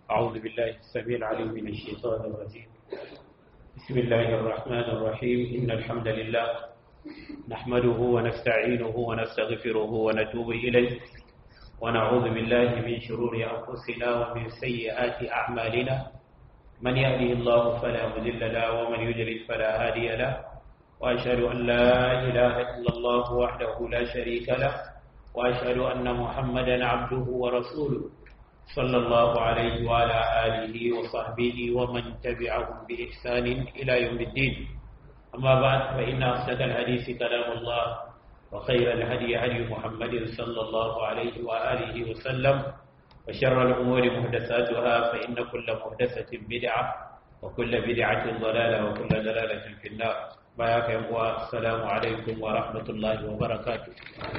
أعوذ بالله السميع العليم من الشيطان الرجيم بسم الله الرحمن الرحيم إن الحمد لله نحمده ونستعينه ونستغفره ونتوب إليه ونعوذ بالله من شرور أنفسنا ومن سيئات أعمالنا من يهده الله فلا مذل له ومن يجلل فلا هادي له وأشهد أن لا إله إلا الله وحده لا شريك له وأشهد أن محمدا عبده ورسوله صلى الله عليه وعلى آله وصحبه ومن تبعهم بإحسان إلى يوم الدين أما بعد فإن أصدق الحديث كلام الله وخير الهدي هدي محمد صلى الله عليه وآله وسلم وشر الأمور محدثاتها فإن كل محدثة بدعة وكل بدعة ضلالة وكل ضلالة في النار بارك الله السلام عليكم ورحمة الله وبركاته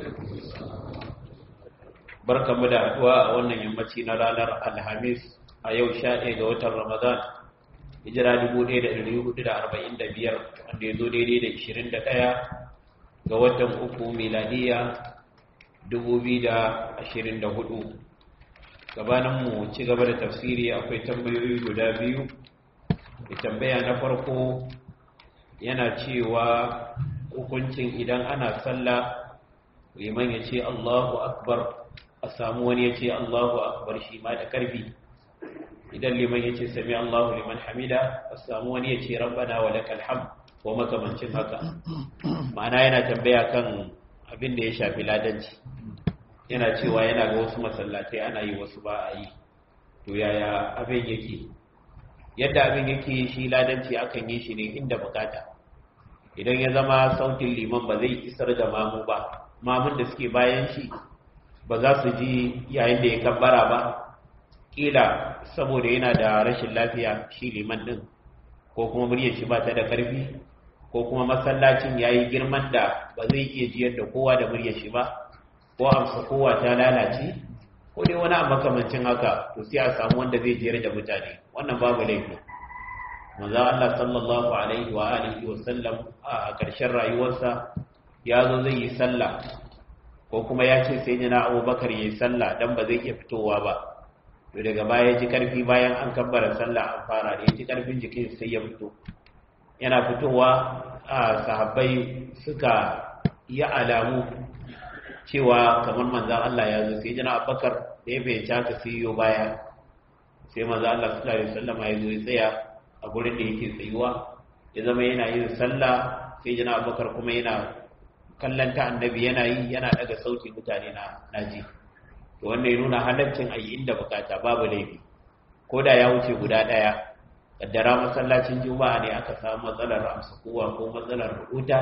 barka mu da haɗuwa a wannan yammaci na ranar alhamis a yau sha ɗaya ga watan ramadan hijira dubu ɗaya da ɗari hudu da arba'in da biyar wanda ya zo daidai da ishirin da ɗaya ga watan uku miladiya dubu biyu da ashirin da hudu gabanin mu ci gaba da tafsiri akwai tambayoyi guda biyu da tambaya na farko yana cewa hukuncin idan ana sallah liman ya ce allahu akbar a samu wani ya ce Allahu akbar shi ma da karfi idan liman ya ce sami Allahu liman hamida a samu wani ya ce rabbana wa lakal hamd ko makamancin haka ma'ana yana tambaya kan abin da ya shafi ladanci yana cewa yana ga wasu masallatai ana yi wasu ba a yi to yaya abin yake yadda abin yake shi ladanci akan yi shi ne inda bukata idan ya zama sautin liman ba zai isar da mamu ba mamun da suke bayan shi ba za su ji yayin da ya kabbara ba ƙila saboda yana da rashin lafiya shi liman ɗin ko kuma muryar shi ba ta da ƙarfi ko kuma masallacin ya yi girman da ba zai iya jiyar da kowa da muryar shi ba ko amsa kowa ta lalace ko dai wani makamancin haka to sai a samu wanda zai jiyar da mutane wannan babu laifi manzo Allah sallallahu alaihi wa alihi wa sallam a ƙarshen rayuwarsa ya zo zai yi sallah ko kuma ya ce sai na abubakar ya yi sallah don ba zai iya fitowa ba to daga baya ji karfi bayan an kabbara sallah an fara da ya ji karfin jikin sai ya fito yana fitowa a sahabbai suka yi alamu cewa kamar manzan Allah ya zo sai jina abubakar da ya fahimci haka sai yiwu baya sai manzan Allah sallallahu alaihi wasallam ya zo ya tsaya a gurin da yake tsayuwa ya zama yana yin sallah sai jina abubakar kuma yana kallon ta annabi yana yi yana daga sauti mutane na naji to wannan ya nuna halaccin ayi inda bukata babu laifi ko da ya wuce guda daya kaddara masallacin juma'a ne aka samu matsalar amsa kowa ko matsalar rubuta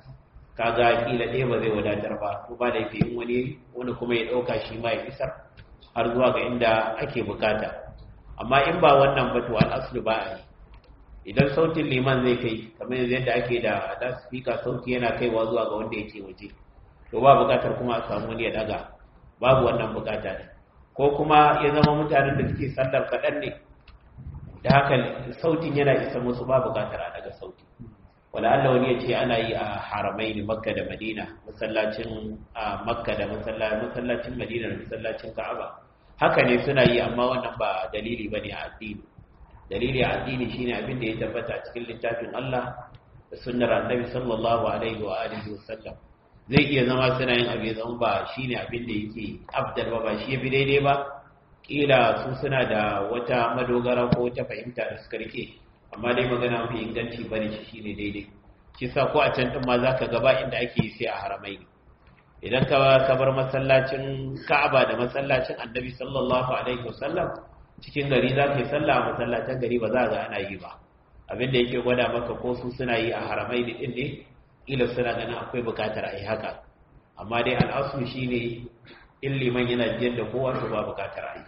kaga kila ɗaya ba zai wadatar ba ko ba laifi in wani wani kuma ya ɗauka shi ma ya isar har zuwa ga inda ake bukata amma in ba wannan ba to al'aslu ba a yi idan sautin liman zai kai kamar yanzu yadda ake da loudspeaker sauti yana kaiwa zuwa ga wanda yake waje to ba bukatar kuma a samu wani ya daga babu wannan bukata ne ko kuma ya zama mutanen da suke sallar kaɗan ne da haka sautin yana isa musu ba bukatar a daga sauti wala Allah wani ya ce ana yi a haramai ne makka da madina masallacin a makka da masallacin madina da masallacin ka'aba haka ne suna yi amma wannan ba dalili bane a addini dalili a addini shine abin da ya tabbata cikin littafin Allah da sunnar annabi sallallahu alaihi wa alihi wa sallam zai iya zama suna yin abin zama ba shine abin da yake abdal ba ba shi yafi daidai ba kila su suna da wata madogara ko wata fahimta da suka rike amma dai magana mafi inganci bane shi shine daidai shi sa ko a can din ma zaka gaba inda ake yi sai a haramai idan ka bar masallacin Ka'aba da masallacin Annabi sallallahu alaihi wa sallam cikin gari za ka yi sallah a masallacin gari ba za ga ana yi ba abinda yake gwada maka ko su suna yi a haramai da ɗin ne ila suna ganin akwai bukatar a yi haka amma dai al'asu shi ne in liman yana jiyar da kowa to ba bukatar a yi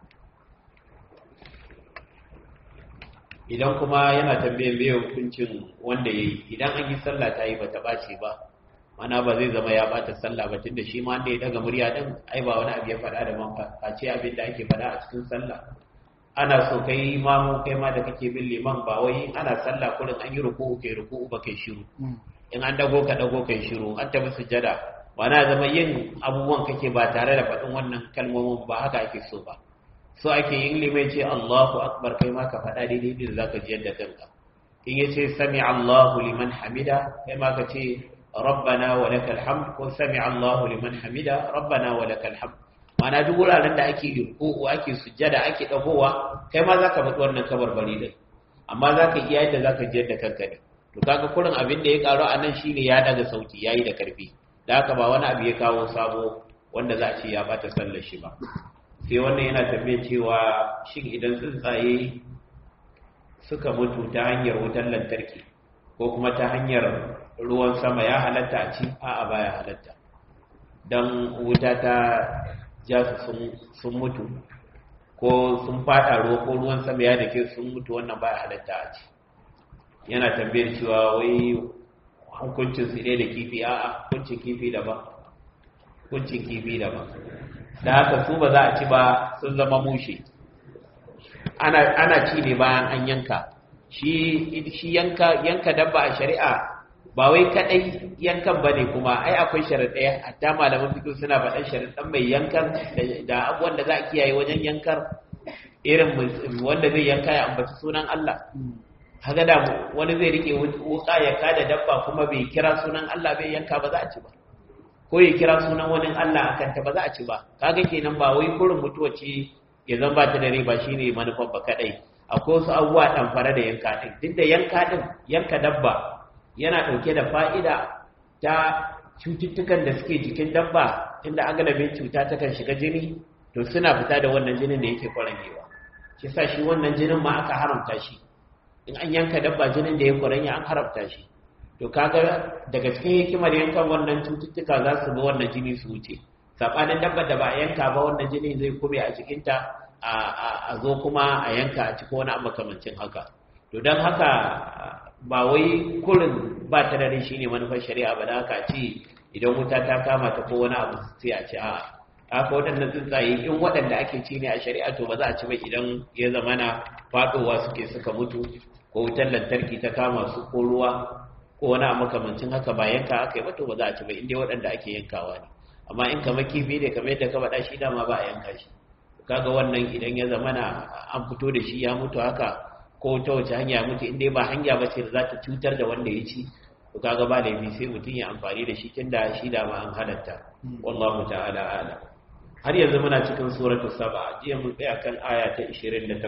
idan kuma yana tambayin bai hukuncin wanda ya yi idan an yi sallah ta yi ba ta ɓace ba mana ba zai zama ya bata sallah ba tunda shi ma wanda ya daga murya din ai ba wani abu ya faɗa da man face abin da ake faɗa a cikin sallah ana so kai mamu kai ma da kake bin liman ba wai ana sallah kullum an yi ruku'u kai ruku'u ba kai shiru in an dago ka dago kai shiru an tafi sujada ba na zama yin abubuwan kake ba tare da faɗin wannan kalmomin ba haka ake so ba so ake yin limai ce Allahu akbar kai ma ka faɗa daidai da zaka ji yadda kanka in yace sami Allahu liman hamida kai ma ka ce rabbana wa lakal hamd ko sami Allahu liman hamida rabbana wa lakal hamd mana duk wuraren da ake ruku'u ake sujjada ake dagowa kai ma zaka faɗi wannan kabarbari din amma zaka iya yadda zaka ji yadda kanka ne to kaga kurin abin da ya karo a nan shine ya daga sauti yayi da karfi da haka ba wani abu ya kawo sabo wanda za a ce ya bata sallar shi ba sai wannan yana tambayar cewa shin idan tsuntsaye suka mutu ta hanyar wutar lantarki ko kuma ta hanyar ruwan sama ya halatta a ci a'a baya halatta don wuta ta ja su sun mutu ko sun fada ruwa ko ruwan sama ya dake sun mutu wannan baya halatta a ci yana tambayar cewa wai hukuncin su ne da kifi a'a hukuncin kifi daban hukuncin kifi daban da haka su ba za a ci ba sun zama mushe ana ci ne bayan an yanka shi yanka yanka dabba a shari'a ba wai kadai yankan ba ne kuma ai akwai sharaɗaya hatta malaman fito suna faɗan sharaɗan mai yankan da abubuwan da za a kiyaye wajen yankar irin wanda zai yanka ya ambaci sunan Allah haka da wani zai rike wuka ya kada dabba kuma bai kira sunan Allah bai yanka ba za a ci ba ko ya kira sunan wani Allah akan ta ba za a ci ba kaga kenan ba wai kurin mutuwa ce ya zan ba ta da ba shine manufar ba kadai akwai wasu abubuwa dan fara da yanka din duk da yanka din yanka dabba yana dauke da fa'ida ta cututtukan da suke jikin dabba inda agalabin cuta ta kan shiga jini to suna fita da wannan jinin da yake kwarangewa shi sa shi wannan jinin ma aka haramta shi in an yanka dabba jinin da ya kwaranya an haramta shi to kaga daga cikin hikimar yankan wannan cututtuka za su bi wannan jini su wuce sabanin dabba da ba a yanka ba wannan jini zai kube a cikinta a zo kuma a yanka a cikin wani makamancin haka to don haka ba wai kurin ba ta dare shi ne manufar shari'a ba da haka ce idan wuta ta kama ta ko wani abu sai a ci a haka waɗannan tsuntsaye in waɗanda ake ci ne a shari'a to ba za a ci ba idan ya zama na faɗowa suke suka mutu ko wutar lantarki ta kama su ko ruwa ko wani a makamancin haka ba yanka aka yi to ba za a ci ba inda waɗanda ake yankawa ne amma in kamar kifi ne kamar yadda ka faɗa shi dama ba a yanka shi kaga wannan idan ya zama na an fito da shi ya mutu haka ko ta wace hanya mutu inda ba hanya ba ce da za ta cutar da wanda ya ci to kaga ba laifi sai mutum ya amfani da shi tunda shi da ma an halatta wallahu ta'ala ala har yanzu muna cikin suratu saba jiya mun tsaya kan aya ta 28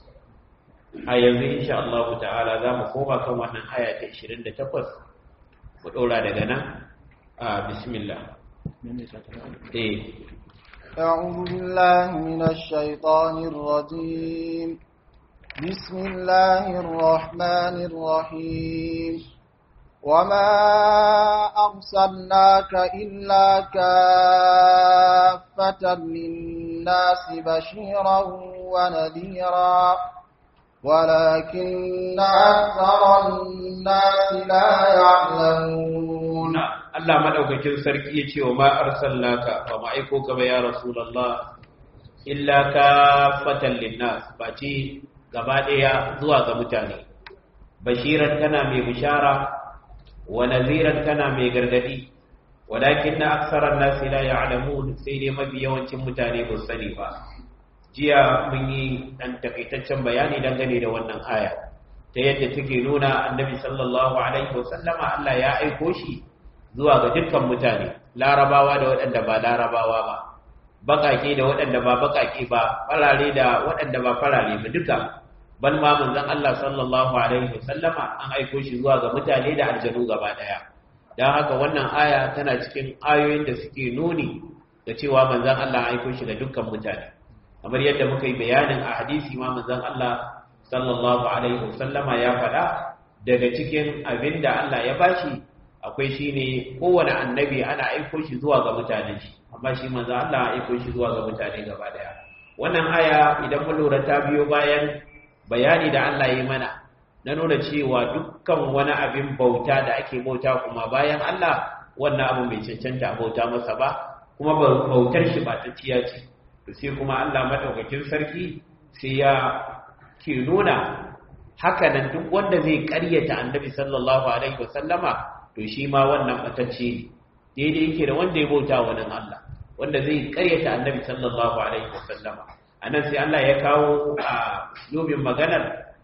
a yanzu insha Allah ta'ala za mu koma kan wannan aya ta 28 mu dora daga nan a bismillah eh أعوذ بالله من الشيطان الرجيم بسم الله الرحمن الرحيم وما أرسلناك إلا كافة للناس بشيرا ونذيرا ولكن أكثر الناس لا يعلمون Allah madaukakin sarki ya ce wa ma arsalnaka wa ma aiko ka ba ya rasulullah illa ka fatan linnas ba ce gaba daya zuwa ga mutane bashiran kana mai bishara wa naziran kana mai gargadi walakin na aksaran nasi la ya'lamun sai dai mafi yawancin mutane ba sani ba jiya mun yi dan takaitaccen bayani dangane da wannan aya ta yadda take nuna annabi sallallahu alaihi wasallama Allah ya aiko shi zuwa ga dukkan mutane larabawa da waɗanda ba larabawa ba baƙaƙe da waɗanda ba baƙaƙe ba farare da waɗanda ba farare ba duka bal ma manzon Allah sallallahu alaihi wasallama an aiko shi zuwa ga mutane da aljanu gaba ɗaya dan haka wannan aya tana cikin ayoyin da suke nuni da cewa manzon Allah an aiko shi ga dukkan mutane kamar yadda muka yi bayanin a hadisi ma manzon Allah sallallahu alaihi wasallama ya faɗa daga cikin abin da Allah ya bashi akwai shi ne kowane annabi ana aiko shi zuwa ga mutanen shi amma shi manzo Allah aiko shi zuwa ga mutane gaba daya wannan aya idan mun lura ta biyo bayan bayani da Allah ya mana na nuna cewa dukkan wani abin bauta da ake bauta kuma bayan Allah wannan abu mai cancanta bauta masa ba kuma bautar shi ba ta ciya ce to sai kuma Allah madaukakin sarki sai ya ke nuna haka nan duk wanda zai karyata annabi sallallahu alaihi wasallama to shi ma wannan batacce daidai yake da wanda ya bauta wa nan Allah wanda zai karyata annabi sallallahu alaihi wasallama anan sai Allah ya kawo a lobin maganar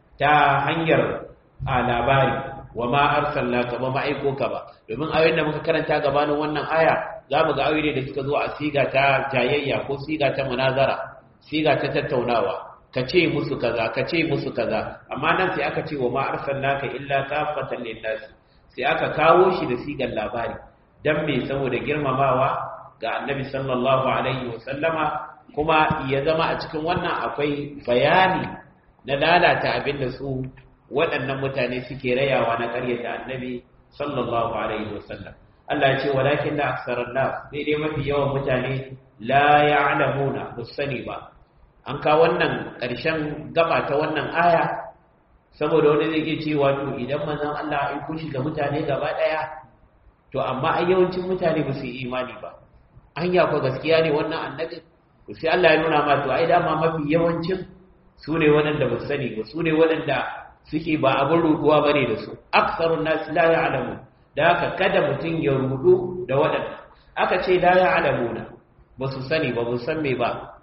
ta hanyar a labari wa ma arsalnaka ba ma'aiko ka ba domin ayoyin da muka karanta gabanin wannan aya za mu ga ayoyi da suka zo a siga ta jayayya ko siga ta munazara siga ta tattaunawa ka ce musu kaza ka ce musu kaza amma nan sai aka ce wa ma arsalnaka illa kafatan lin-nas sai aka kawo shi da sigar labari dan me saboda girmamawa ga annabi sallallahu alaihi wasallama kuma ya zama a cikin wannan akwai bayani na lalata abin da su waɗannan mutane suke rayawa na ƙaryata annabi sallallahu alaihi wasallam Allah ya ce walakin da aksarar nas sai dai mafi yawan mutane la ya'lamuna ba sani ba an ka wannan ƙarshen gaba ta wannan aya saboda wani zai ke cewa to idan manzon Allah ya kushi ga mutane gaba ɗaya to amma ai yawancin mutane ba su yi imani ba anya ko gaskiya ne wannan annabi to sai Allah ya nuna ma to ai dama mafi yawancin su ne waɗanda ba su sani ba su ne waɗanda suke ba abin ruduwa ba ne da su aksarun nasu la ya'lamu da haka kada mutum ya rudu da waɗanda aka ce la ya'lamuna ba su sani ba ba san me ba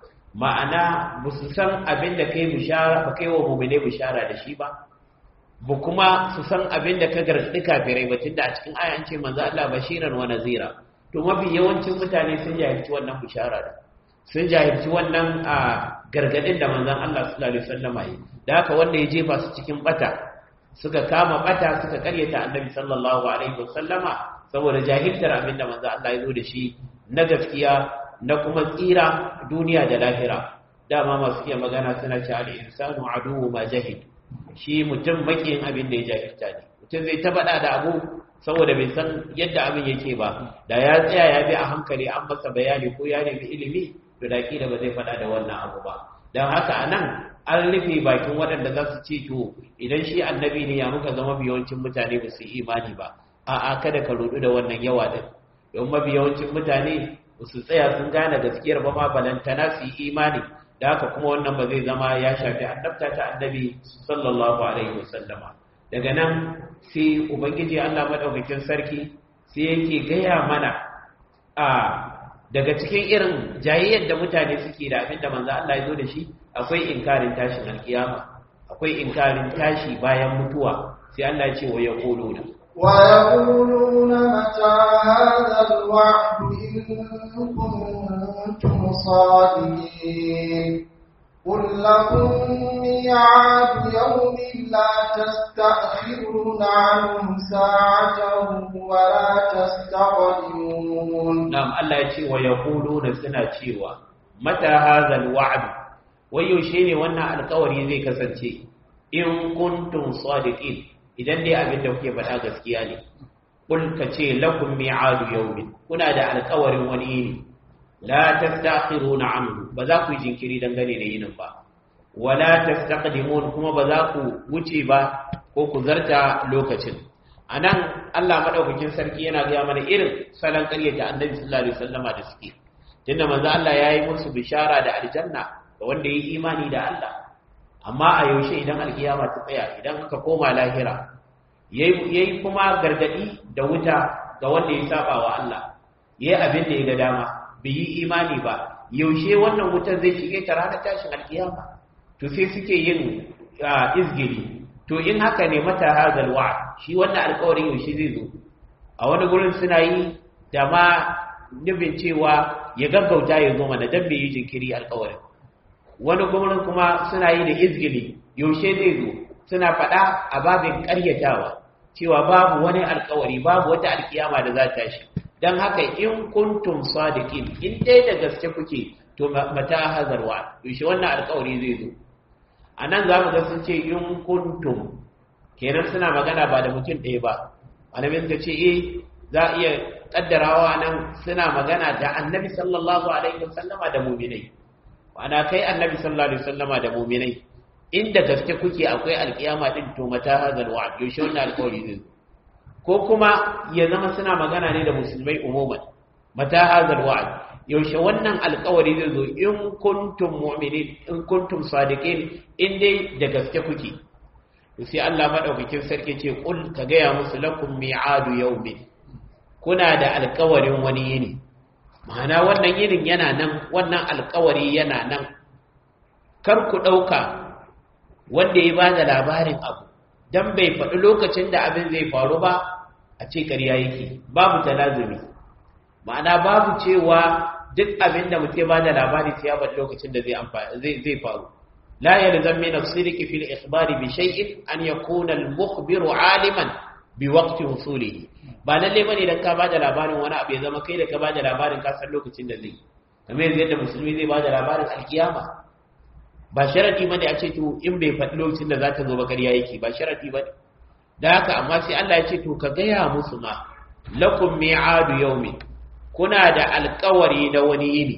ma'ana ba su san abin da kai bishara ba kai wa mu'mine bishara da shi ba ba kuma su san abin da ka gargaɗi kafirai ba tunda a cikin aya an ce manzo Allah bashiran wa nazira to mafi yawancin mutane sun jahilci wannan bishara da sun jahilci wannan a gargadin da manzon Allah sallallahu alaihi wasallam yi da haka wanda ya jefa su cikin bata suka kama bata suka karyata annabi sallallahu alaihi wasallama saboda jahiltar abin da manzon Allah ya zo da shi na gaskiya na kuma tsira duniya da lahira dama masu iya magana suna ce al-insanu aduwwu ma jahil shi mutum makiyin abin da ya jahilta ne mutum zai ta faɗa da abu saboda bai san yadda abin yake ba da ya tsaya ya bi a hankali an masa bayani ko ya nemi ilimi to da kila ba zai faɗa da wannan abu ba don haka a nan an rufe bakin waɗanda za su ce to idan shi annabi ne ya muka zama yawancin mutane ba su yi imani ba a'a kada ka rudu da wannan yawa din don mafi yawancin mutane ba su tsaya sun gane gaskiyar ba ma balantana su yi imani da haka kuma wannan ba zai zama ya shafi annabta ta annabi sallallahu alaihi wasallama daga nan sai ubangiji Allah madaukakin sarki sai yake gaya mana a daga cikin irin jayayyar da mutane suke da abin da manzo Allah ya zo da shi akwai inkarin tashin alkiyama akwai inkarin tashi bayan mutuwa sai Allah ya ce wa yaquluna wa yaquluna mata hadha alwa'd in kuntum sadiqin قل لكم ميعاد يوم لا تستأخرون عنه ساعة ولا تستقدمون نعم الله يشي ويقولون سنة شيوا متى هذا الوعد ويوشيني وانا القوري زي كسنشي إن كنتم صادقين idan dai abin da kuke faɗa gaskiya ne kul ka ce lakum mi'adu yawmin kuna da alƙawarin wani yini la tastakhiruna anhu ba za ku yi jinkiri dangane da yinin ba wala tastaqdimun kuma ba za ku wuce ba ko ku zarta lokacin anan Allah madaukakin sarki yana ga mana irin salon ƙaryata annabi sallallahu alaihi wasallama da suke tunda manzo Allah yayi musu bishara da aljanna ga wanda yayi imani da Allah amma a yaushe idan alkiyama ta tsaya idan aka koma lahira yayi kuma gargadi da wuta ga wanda ya saba wa Allah yayi abin da ya ga dama bai yi imani ba yaushe wannan wutar zai shige ta ranar tashin alkiyama to sai suke yin izgiri to in haka ne mata hazal wa shi wannan alkawarin yaushe zai zo a wani gurin suna yi da ma nufin cewa ya gaggauta ya zo mana dan bai yi jinkiri alkawarin wani gurin kuma suna yi da izgili yaushe zai zo suna faɗa a babin ƙaryatawa cewa babu wani alkawari babu wata alkiyama da za ta shi don haka in kuntum sadiqin in dai da gaske kuke to mata hazarwa yaushe wannan alƙawari zai zo a nan za mu ga sun ce in kuntum kenan suna magana ba da mutum ɗaya ba malamin suka ce eh za a iya kaddarawa nan suna magana da annabi sallallahu alaihi wasallama da muminai ana kai annabi sallallahu alaihi wasallama da muminai inda gaske kuke akwai alƙiyama din to mata hazarwa yaushe wannan alƙawari zai zo ko kuma ya zama suna magana ne da musulmai umuman mata hazal wa'd yaushe wannan alƙawari zai zo in kuntum mu'minin in kuntum sadiqin in dai da gaske kuke to sai Allah madaukakin sarki ce kul ka gaya musu lakum mi'adu yawmin kuna da alƙawarin wani yini ma'ana wannan yinin yana nan wannan alƙawari yana nan kar ku ɗauka wanda ya ba da labarin abu don bai faɗi lokacin da abin zai faru ba a ce ƙarya yake babu talazumi ma'ana babu cewa duk abin da mutum ba da labari sai ya faɗi lokacin da zai faru la yalzam min as-sidqi fil ikhbari bi shay'in an yakuna al-mukhbiru aliman bi waqti husulihi ba lalle bane dan ka bada labarin wani abu ya zama kai da ka bada labarin ka san lokacin da zai kamar yanzu yadda musulmi zai bada labarin alkiyama ba sharadi bane a ce to in bai faɗi lokacin da za ta zo ba ƙarya yake ba sharadi bane da haka amma sai Allah ya ce to ka gaya musu ma lakum mi'adu yawmin kuna da alƙawari na wani yini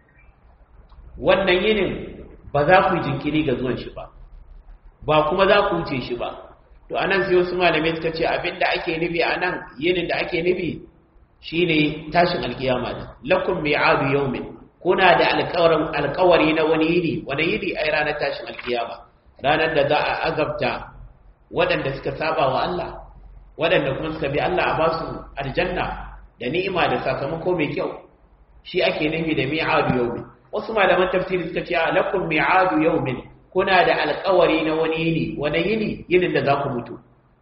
wannan yinin ba za ku jinkiri ga zuwan shi ba ba kuma za ku wuce shi ba to anan sai wasu malamai suka ce abinda ake nufi anan yinin da ake nufi shine tashin alkiyama din lakum mi'adu yawmin kuna da alƙawarin alƙawari na wani yini wani yini ai ranar tashin alkiyama ranar da za a azabta waɗanda suka saba wa Allah waɗanda kuma suka bi Allah a ba su aljanna da ni'ima da sakamako mai kyau shi ake nufi da mi'adu yawmin wasu malaman tafsiri suka ce lakum mi'adu yawmin kuna da alƙawari na wani yini wani yini yinin da za ku mutu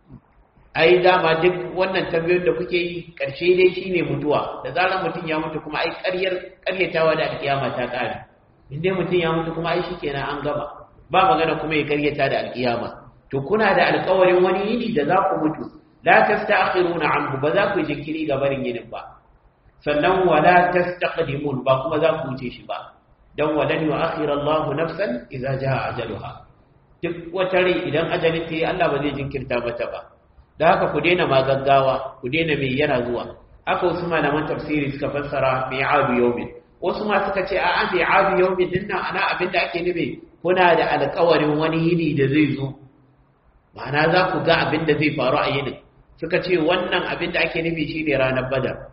ai dama duk wannan tambayoyin da kuke yi ƙarshe dai shine mutuwa da zarar mutum ya mutu kuma ai ƙaryar ƙaryatawa da alƙiyama ta ƙare in dai mutum ya mutu kuma ai shikenan an gama ba magana kuma ya ƙaryata da alƙiyama to kuna da alƙawarin wani yini da za ku mutu la tasta'khiruna anhu ba za ku jinkiri ga barin yinin ba sannan wala tastaqdimun ba kuma za ku wuce shi ba dan walan yu'akhir Allahu nafsan idza jaa ajaluha duk wata rai idan ajalin ta yi Allah ba zai jinkirta mata ba da haka ku daina ma gaggawa ku daina mai yana zuwa haka wasu malaman tafsiri suka fassara mi'adu yawmin wasu ma suka ce a'a mi'adu yawmin din nan ana abin da ake nufi kuna da alƙawarin wani yini da zai zo ma'ana za ku ga abin da zai faru a yinin suka ce wannan abin da ake nufi shine ranar badar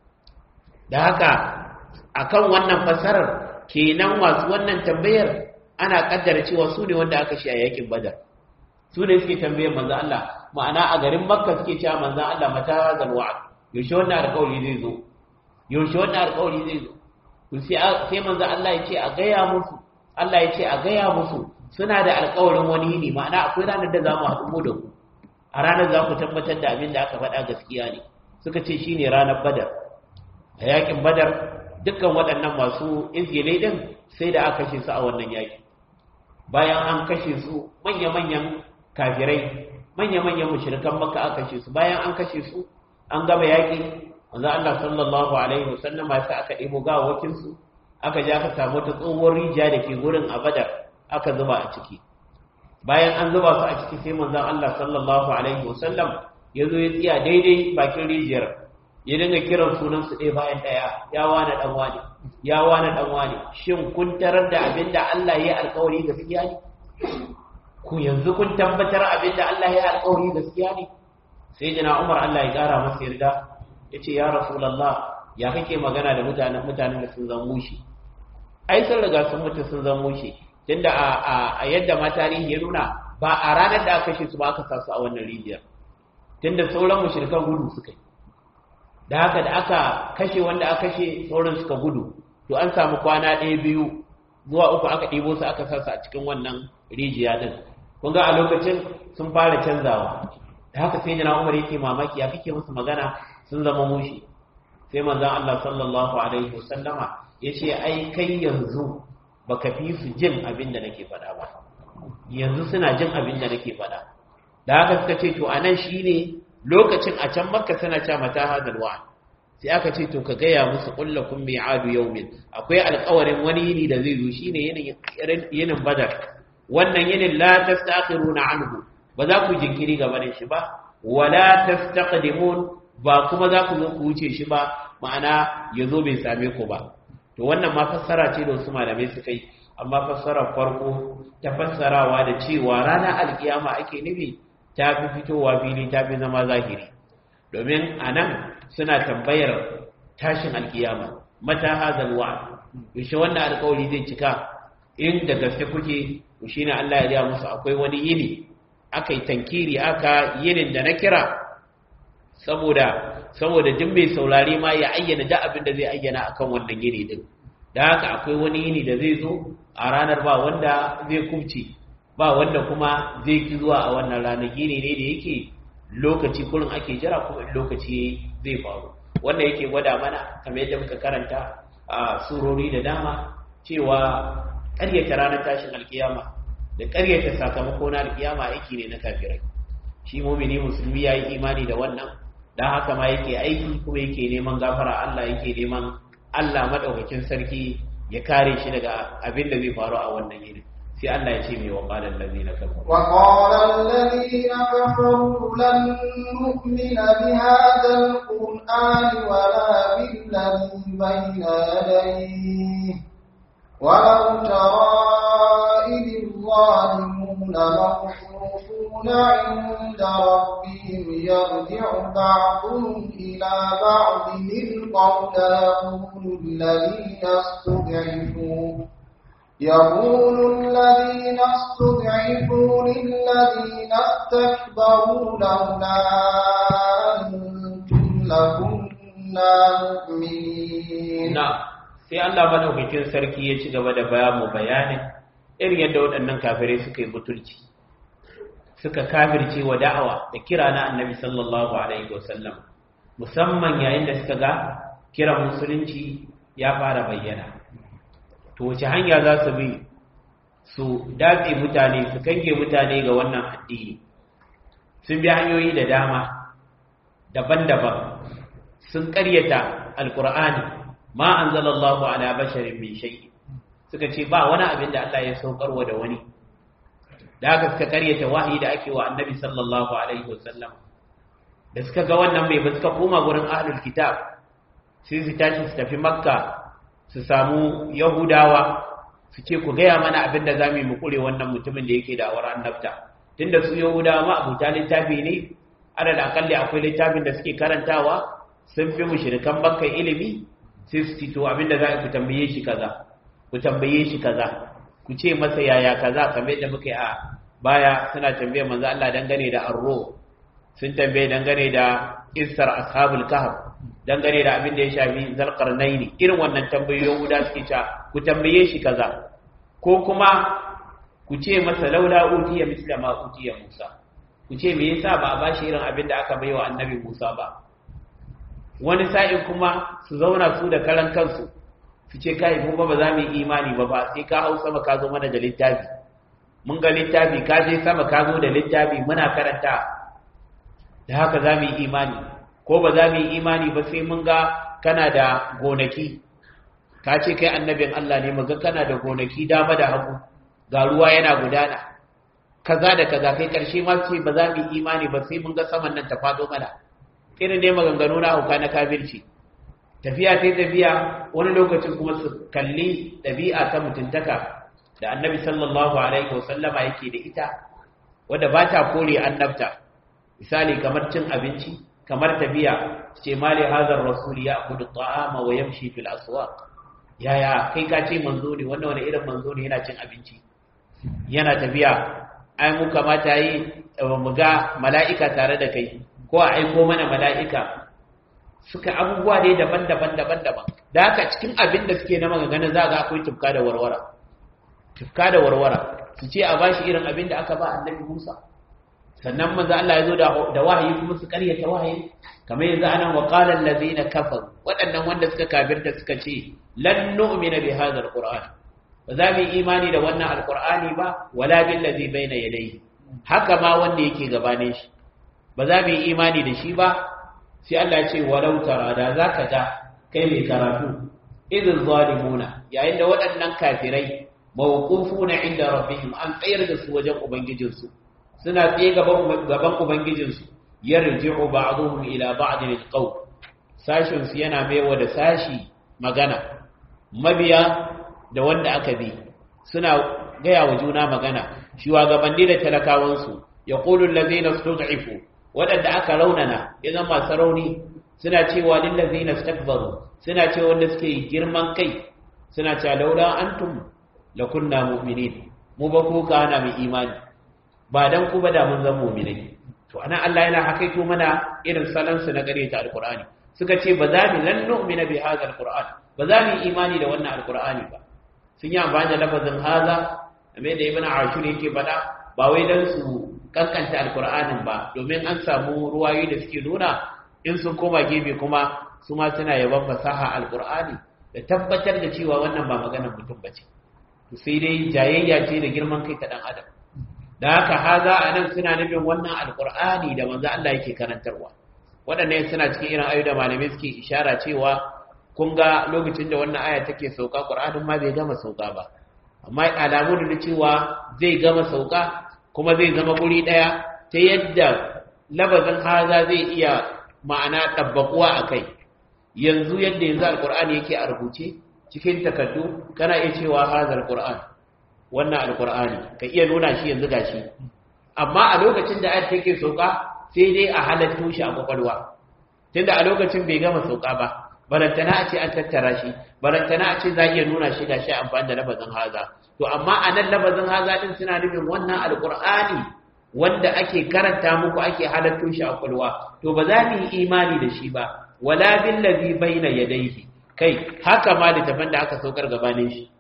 da haka akan wannan fassarar kenan wasu wannan tambayar ana kaddara cewa su ne wanda aka shi a yakin badar su ne suke tambayar manzo Allah ma'ana a garin makka suke cewa manzo Allah mata hazal wa'd yaushe wannan alƙawari zai zo yaushe wannan alƙawari zai zo to sai sai manzo Allah ya ce a gaya musu Allah ya ce a gaya musu suna da alƙawarin wani ne ma'ana akwai ranar da za mu haɗu mu da ku a ranar za ku tabbatar da abin da aka faɗa gaskiya ne suka ce shine ranar badar a yakin badar dukkan waɗannan masu izgile din sai da aka kashe su a wannan yaki bayan an kashe su manya-manyan kafirai manya-manyan mushrikan makka aka kashe su bayan an kashe su an gaba yaki wanda Allah sallallahu alaihi wasallama sai aka ɗebo gawakin su aka ja aka samu ta tsohuwar rijiya da ke gurin a badar aka zuba a ciki bayan an zuba su a ciki sai manzon Allah sallallahu alaihi wasallam ya zo ya tsaya daidai bakin rijiyar ya dinga kiran sunan su ɗaya bayan ɗaya ya wani ɗan wani ya wani ɗan wani shin kun tarar da abin da Allah ya yi alkawari gaskiya ne ku yanzu kun tabbatar abin da Allah ya yi alkawari gaskiya ne sai jina Umar Allah ya ƙara masa yarda ya ce ya Rasulallah ya kake magana da mutanen mutanen da sun zan mushi ai sun riga sun mutu sun zan mushi tunda a yadda ma tarihi ya nuna ba a ranar da aka kashe su ba aka sa su a wannan rijiyar tunda sauran mushrikan gudu suka yi da haka da aka kashe wanda aka kashe sauran suka gudu to an samu kwana ɗaya biyu zuwa uku aka ɗibo su aka sasa a cikin wannan rijiya ɗin kun ga a lokacin sun fara canzawa da haka sai jana umar yake mamaki ya kake musu magana sun zama mushi sai manzon Allah sallallahu alaihi wasallama ya ce ai kai yanzu baka fi su jin abin da nake faɗa ba yanzu suna jin abin da nake faɗa da haka suka ce to anan shine lokacin a can makka suna cewa mata hadal wa'd sai aka ce to ka gaya musu kullakum mi'adu yawmin akwai alƙawarin wani yini da zai zo shine yinin yinin badar wannan yinin la tastakhiruna anhu ba za ku jinkiri gaba da shi ba wala tastaqdimun ba kuma za ku zo ku wuce shi ba ma'ana yazo bai same ku ba to wannan ma fassara ce da wasu malamai suka yi amma fassarar farko ta fassarawa da cewa ranar alkiyama ake nufi ta fi fitowa fili ta fi zama zahiri domin a nan suna tambayar tashin alkiyama mata hazal wa yaushe wannan alkawari zai cika in da gaske kuke shi ne Allah ya riya musu akwai wani yini aka yi tankiri aka yinin da na kira saboda saboda duk mai saurare ma ya ayyana da abin da zai ayyana akan wannan yini din da haka akwai wani yini da zai zo a ranar ba wanda zai kubce ba wanda kuma zai ki zuwa a wannan ranar yini ne da yake lokaci kurin ake jira kuma lokaci zai faru wanda yake gwada mana kamar yadda muka karanta a surori da dama cewa ƙaryata ranar tashin alkiyama da ƙaryata sakamako na alkiyama aiki ne na kafirai shi mumini musulmi ya yi imani da wannan don haka ma yake aiki kuma yake neman gafara Allah yake neman Allah maɗaukakin sarki ya kare shi daga abin da zai faru a wannan yini sai Allah ya ce mai wa ƙalar lalzina kafaru وقال الذين كفروا لن نؤمن بهذا القرآن ولا بالذي بين يديه ولو ترى إذ الظالمون موقوفون عند ربهم يرجع بعضهم إلى بعض القول يقول الذين استضعفوا يقول الذين استضعفوا للذين استكبروا لولا أنتم لكنا مؤمنين na sai Allah madaukakin sarki ya ci gaba da bayan mu bayanin irin yadda waɗannan kafirai suka yi butulci suka kafirce wa da'awa da kira na annabi sallallahu alaihi wasallam musamman yayin da suka ga kiran musulunci ya fara bayyana to wace hanya za su bi su datse mutane su kange mutane ga wannan addini sun bi hanyoyi da dama daban-daban sun ƙaryata alkur'ani ma anzalallahu ala basharin min shay suka ce ba wani abin da Allah ya saukarwa da wani da haka suka karyata wahayi da ake wa annabi sallallahu alaihi wasallam da suka ga wannan mai ba suka koma gurin ahlul kitab sai su tashi su tafi makka su samu yahudawa su ce ku gaya mana abin da za mu yi mu kure wannan mutumin da yake da awar annabta tunda su yahudawa ma abuta littafi ne alal akalli akwai littafin da suke karantawa sun fi mushrikan makka ilimi sai su to abin da za ku tambaye shi kaza ku tambaye shi kaza ku ce masa yaya kaza kamar yadda muka yi a baya suna tambayar manzo Allah dangane da arro sun tambaye dangane da isar ashabul kahf dangane da abin da ya shafi zalqarnaini irin wannan tambayoyin guda suke cewa ku tambaye shi kaza ko kuma ku ce masa laula utiya misla ma utiya Musa ku ce me yasa ba a bashi irin abin da aka baiwa annabi Musa ba wani sa'in kuma su zauna su da karan kansu su ce kai mu ba ba za mu yi imani ba ba sai ka hau sama ka zo mana da littafi mun ga littafi ka je sama ka zo da littafi muna karanta da haka za mu yi imani ko ba za mu yi imani ba sai mun ga kana da gonaki ka ce kai annabin Allah ne muga kana da gonaki dama da hagu ga ruwa yana gudana kaza da kaza kai karshe ma ce ba za mu yi imani ba sai mun ga saman nan ta fado mana irin ne maganganu na hauka na kafirci tafiya sai tafiya wani lokacin kuma su kalli ɗabi'a ta mutuntaka da annabi sallallahu alaihi wasallama yake da ita wadda ba ta kore annabta misali kamar cin abinci kamar tafiya ce mali hazar rasuli ya kudu ta'ama wa yamshi fil aswaq yaya kai ka ce manzo ne wannan wani irin manzo ne yana cin abinci yana tafiya ai mu kamata yi mu ga mala'ika tare da kai ko a aiko mana mala'ika suka abubuwa dai daban-daban daban-daban da haka cikin abin da suke na magana za ga akwai tufka da warwara tufka da warwara su ce a bashi irin abin da aka ba annabi Musa sannan manzo Allah ya zo da wahayi kuma su karyata wahayi kamar yanzu anan wa qala allazina kafaru waɗannan wanda suka kafirta suka ce lan nu'mina bi hadha alquran ba za mu yi imani da wannan alqur'ani ba wala bil ladhi bayna yadayhi haka ma wanda yake gabanin shi ba za mu yi imani da shi ba sai Allah ce walau tara da zaka ga kai mai karatu idin zalimuna yayin da waɗannan kafirai mawqufuna inda rabbihim an tsayar da su wajen ubangijinsu suna tsaye gaban gaban ubangijinsu yarji'u ba'dhum ila ba'd alqawl sashin su yana maiwa da sashi magana mabiya da wanda aka bi suna gaya wa juna magana shugabanni da talakawansu yaqulu allazina stud'ifu waɗanda aka raunana ya zama masu rauni suna cewa lillazi na stakbaru suna cewa wanda suke girman kai suna cewa laula antum la kunna mu'minin mu ba ku ka ana mu imani ba dan ku ba da mun zama mu'minai to ana Allah yana hakaito mana irin salon su na gare ta alqur'ani suka ce ba za mu lan nu'mina bi hadha alquran ba za mu yi imani da wannan alqur'ani ba sun yi amfani da lafazin haza kamar da ibn ashur yake faɗa ba wai dan su kankanta alqur'anin ba domin an samu ruwayoyi da suke nuna in sun koma gefe kuma su ma suna yaban fasaha alqur'ani da tabbatar da cewa wannan ba maganar mutum bace to sai dai jayayya ce da girman kai ta dan adam da haka haza anan suna nufin wannan alqur'ani da manzo Allah yake karantarwa waɗannan suna cikin irin ayu da malamai suke ishara cewa kun ga lokacin da wannan aya take sauka qur'anin ma bai gama sauka ba amma alamu da cewa zai gama sauka kuma zai zama guri daya ta yadda labazin haza zai iya ma'ana tabbakuwa akai yanzu yadda yanzu alqur'ani yake a rubuce cikin takaddu kana iya cewa haza alqur'an wannan alqur'ani ka iya nuna shi yanzu gashi amma a lokacin da ayat take sauka sai dai a halatto shi a kwakwalwa tunda a lokacin bai gama sauka ba barantana a ce an tattara shi barantana a ce za iya nuna shi ga shi amfani da labazin haza to amma a nan labazin haza din suna nufin wannan alkur'ani wanda ake karanta muku ake halatto shi a kwalwa to ba za mu yi imani da shi ba wala billazi baina yadayhi kai haka ma da tafan da aka saukar gabanin shi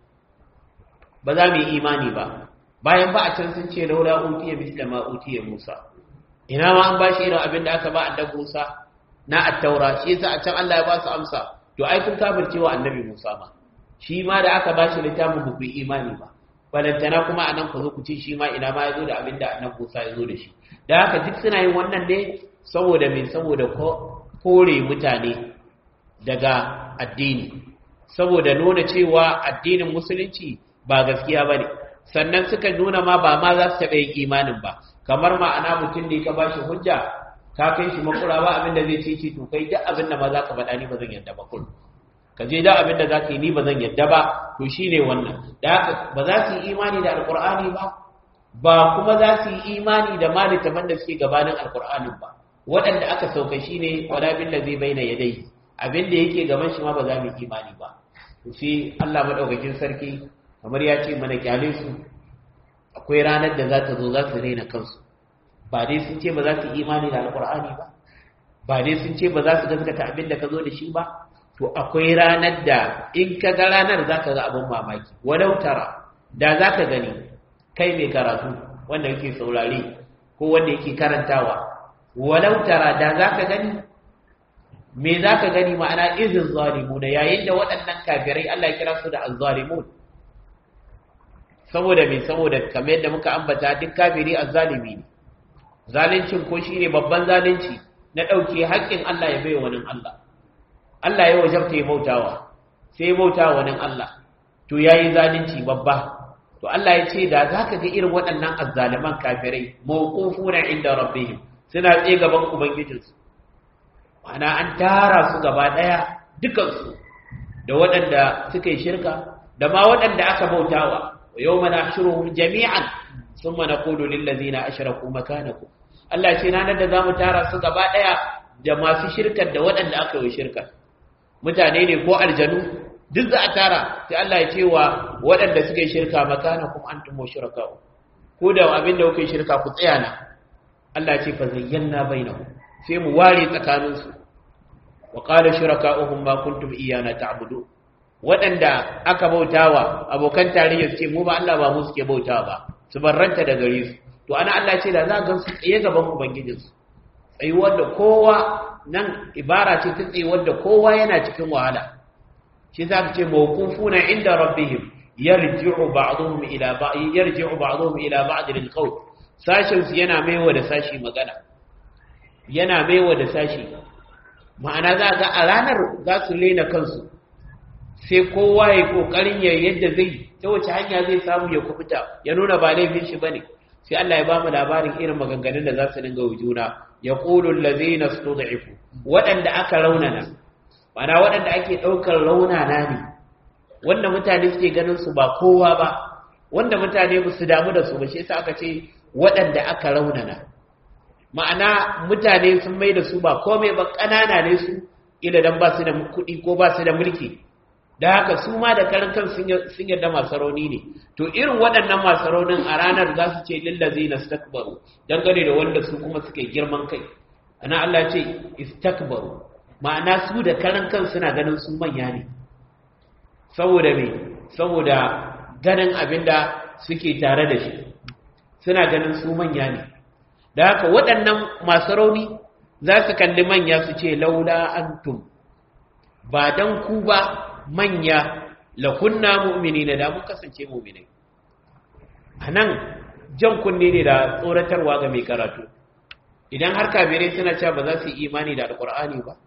ba za mu yi imani ba bayan ba a can sun ce laula utiya misla ma utiya musa ina ma an bashi irin abin da aka ba annabi musa na attaura shi yasa a can Allah ya ba su amsa to ai kun kafircewa annabi Musa ma shi ma da aka ba shi littafin ba ku yi imani ba balantana kuma anan ku zo ku ce shi ma ina ma ya zo da abin da annabi Musa ya zo da shi da haka duk suna yin wannan ne saboda me saboda kore mutane daga addini saboda nuna cewa addinin musulunci ba gaskiya bane sannan suka nuna ma ba ma za su taɓa yin imanin ba kamar ma'ana mutum ne ka ba shi hujja ka kai shi makura ba abin da zai ce ce to kai duk abin da ma za ka faɗa ni ba zan yadda ba kun ka je duk abin da za ka yi ni ba zan yadda ba to shi ne wannan da haka ba za su yi imani da alkur'ani ba ba kuma za su yi imani da malitaman da suke gabanin alkur'anin ba waɗanda aka sauka shi ne wala bin da zai bayyana ya dai abin da yake gaban shi ma ba za mu yi imani ba to sai Allah madaukakin sarki kamar ya ce mana kyale su akwai ranar da za ta zo za su raina kansu ba dai sun ce ba za su yi imani da alkur'ani ba ba dai sun ce ba za su gaskata abin da ka zo da shi ba to akwai ranar da in ka ga ranar za ka ga abin mamaki walau tara da za ka gani kai mai karatu wanda yake saurare ko wanda yake karantawa walau tara da za ka gani me za ka gani ma'ana izin zalimu da yayin da waɗannan kafirai Allah ya kira su da azzalimun saboda me saboda kamar yadda muka ambata duk kafiri azzalimi ne zalincin ko shine babban zalunci na ɗauke haƙƙin Allah ya bai wani Allah Allah ya wajabta ya bautawa sai ya bautawa wani Allah to yayi zalunci babba to Allah ya ce da zaka ga irin waɗannan azzaliman kafirai mawqufuna inda rabbihim suna tsaye gaban ubangijinsu ana an tara su gaba daya dukansu da waɗanda suka yi shirka da ma waɗanda aka bautawa wa yawma nahshuruhum jami'an thumma naqulu lil ladzina ashraku makanakum Allah ce ranar da zamu tara su gaba daya da masu shirkar da waɗanda aka yi shirkar mutane ne ko aljanu duk za a tara sai Allah ya ce wa waɗanda suka yi shirka makanakum antum mushrikau ko da abin da kuka yi shirka ku tsaya na Allah ce fa zayyana bainahum sai mu ware tsakaninsu wa qala shuraka'uhum ma kuntum iyana ta'budu waɗanda aka bautawa abokan tarayya su ce mu ba Allah ba mu suke bautawa ba su barranta da gare su to ana Allah ce da za ga su tsaye gaban ubangijinsu tsayuwar da kowa nan ibara ce ta tsayuwar da kowa yana cikin wahala shi za ka ce mawqufuna inda rabbihim yarji'u ba'dhum ila ba'd yarji'u ba'dhum ila ba'd lil qawl sashin su yana maiwa da sashi magana yana maiwa da sashi ma'ana za ga a ranar za su lena kansu sai kowa ya kokarin ya yadda zai ta wace hanya zai samu ya kubuta ya nuna ba laifin shi bane sai Allah ya bamu labarin irin maganganun da za su dinga wujuna ya qulu allazina stud'ifu waɗanda aka raunana ma'ana waɗanda ake ɗaukar raunana ne wanda mutane suke ganin su ba kowa ba wanda mutane ba su damu da su ba shi yasa aka ce waɗanda aka raunana ma'ana mutane sun mai da su ba komai ba ƙanana ne su ila dan ba su da kuɗi ko ba su da mulki da haka su ma da karan kan sun yarda masu rauni ne to irin waɗannan masu raunin a ranar za su ce lillazi na stakbaru dangane da wanda su kuma suke girman kai ana Allah ce istakbaru ma'ana su da karan kan suna ganin su manya ne saboda me saboda ganin abinda suke tare da shi suna ganin su manya ne da haka waɗannan masu rauni za su kalli manya su ce laula antum ba dan ku ba manya la kunna mu'minina da mun kasance mu'minai anan jan kunne ne da tsoratarwa ga mai karatu idan har kafirai suna cewa ba za su yi imani da alkur'ani ba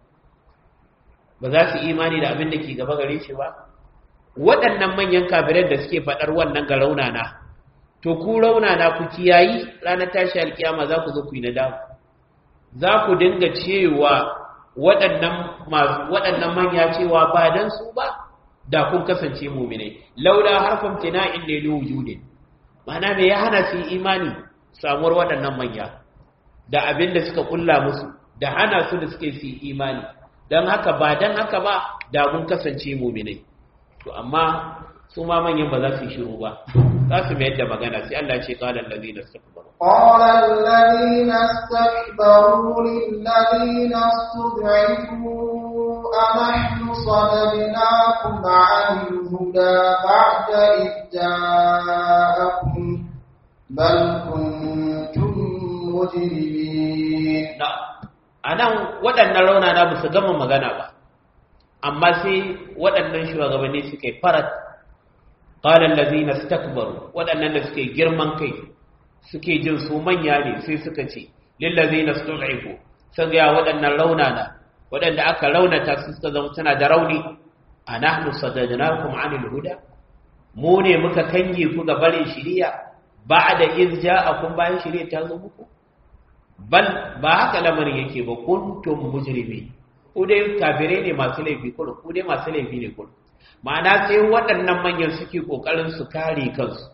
ba za su yi imani da abin da ke gaba gare shi ba waɗannan manyan kafirai da suke faɗar wannan ga raunana to ku raunana ku kiyayi ranar tashi alkiyama za ku zo ku yi nadama za ku dinga cewa waɗannan waɗannan manya cewa ba dan su ba da kun kasance mu'minai laula harfin tina'in ne wujudin mana me ya hana su imani samuwar waɗannan manya da abin da suka kulla musu da hana su da suke su imani don haka ba don haka ba da mun kasance muminai to amma su ma manyan ba za su yi shiru ba za su mayar da magana sai Allah ce qala allazina istakbaru قال الذين استكبروا للذين استضعفوا أنحن صددناكم عن الهدى بعد إذ جاءكم بل كنتم مجرمين a nan waɗannan raunana ba su gama magana ba amma sai waɗannan shugabanni suka yi farat ƙalar lazina stakbaru waɗannan da suka yi girman kai suke jin su manya ne sai suka ce lillazina stud'ifu sun ga waɗannan raunana waɗanda aka raunata su suka zama suna da rauni anahnu sadadnakum anil huda mu ne muka kange ku ga barin shiriya ba'da iz ja'akum bayan shiriya ta zo muku bal ba haka lamarin yake ba kuntum mujrimi ku dai kafirai ne masu laifi kullum ku dai masu laifi ne kullum ma'ana sai waɗannan manyan suke kokarin su kare kansu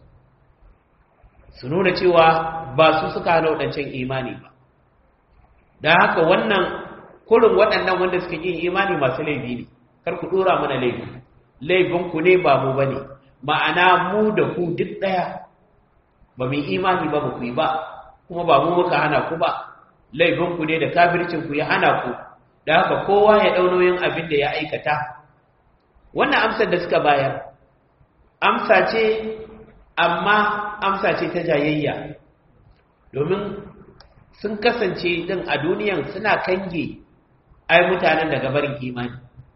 su nuna cewa ba su suka hana waɗancan imani ba da haka wannan kullum waɗannan wanda suka yi imani masu laifi ne kar ku ɗora mana laifi laifin ku ne ba mu bane ma'ana mu da ku duk ɗaya ba mu imani ba ba ku yi ba kuma ba mu muka hana ku ba laifinku ne da kafircinku ya hana ku da haka kowa ya ɗau nauyin abin da ya aikata wannan amsar da suka bayar amsa ce amma amsa ce ta jayayya domin sun kasance din a duniyan suna kange ai mutanen daga barin imani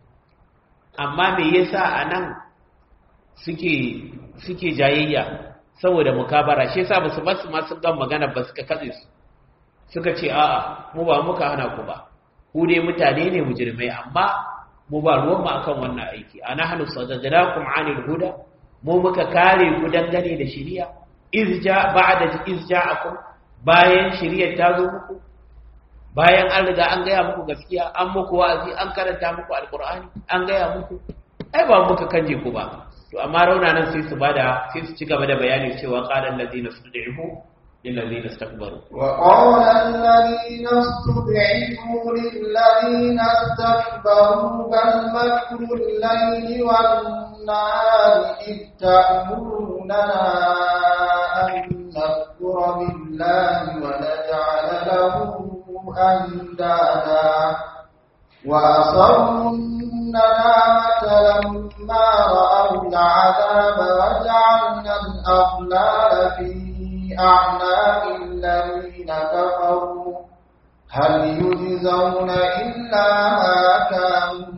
amma me yasa a nan suke suke jayayya saboda mukabara shi yasa basu basu ma sun gan magana ba suka katse su suka ce a'a mu ba muka hana ku ba ku dai mutane ne mujrimai amma mu ba ruwan mu akan wannan aiki ana hanu sadaqnakum anil huda mu muka kare ku dangane da shari'a izja ba'da izja'akum bayan shari'a ta zo muku bayan an riga an gaya muku gaskiya an muku wa'azi an karanta muku alqur'ani an gaya muku ai ba muka kanje ku ba to amma raunanan sai su bada sai su ci gaba da bayani cewa qala allazina stud'ifu lil ladina istakbaru wa qala allazina stud'ifu lil ladina istakbaru bal makru al-layli wan nahari id ta'muruna an nakfura billahi wa naj'ala lahu andada wa asarru الندامة لما رأوا العذاب وجعلنا الأغلال في أعناق الذين كفروا هل يجزون إلا ما كانوا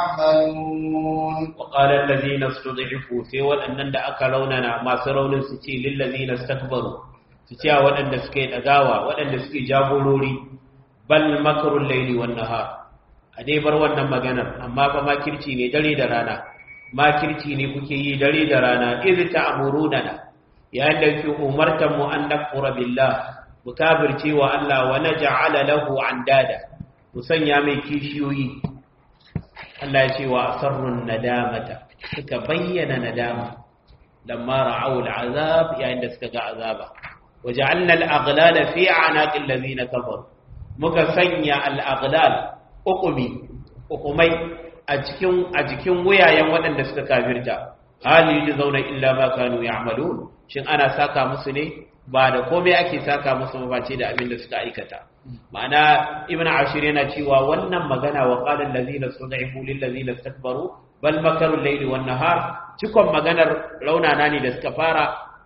يعملون وقال الذين استضعفوا سوى أن دعك لوننا ما سرون ستي للذين استكبروا ستي وأن سكي أغاوى وأن سكي جابوا لوري بل مكر الليل والنهار a dai bar wannan maganar amma fa makirci ne dare da rana makirci ne kuke yi dare da rana iz ta'muruna yayin da kuke umartan mu an nakfura billah mu kafirce wa Allah wa naj'ala lahu andada mu sanya mai kishiyoyi Allah ya ce wa asarrun nadamata suka bayyana nadama lamma ra'aw al'azab yayin da suka ga azaba waja'alna al-aghlala fi a'naqil ladina kafaru muka sanya al-aghlal hukumi hukumai a cikin a jikin wuyayen waɗanda suka kafirta hali yi zauna illa ma kanu ya'malun shin ana saka musu ne ba da komai ake saka musu ba ce da abin da suka aikata ma'ana ibn ashir yana cewa wannan magana wa qala allazina sud'ifu lil ladzina istakbaru bal makaru al-layli wan nahar cikon maganar raunana ne da suka fara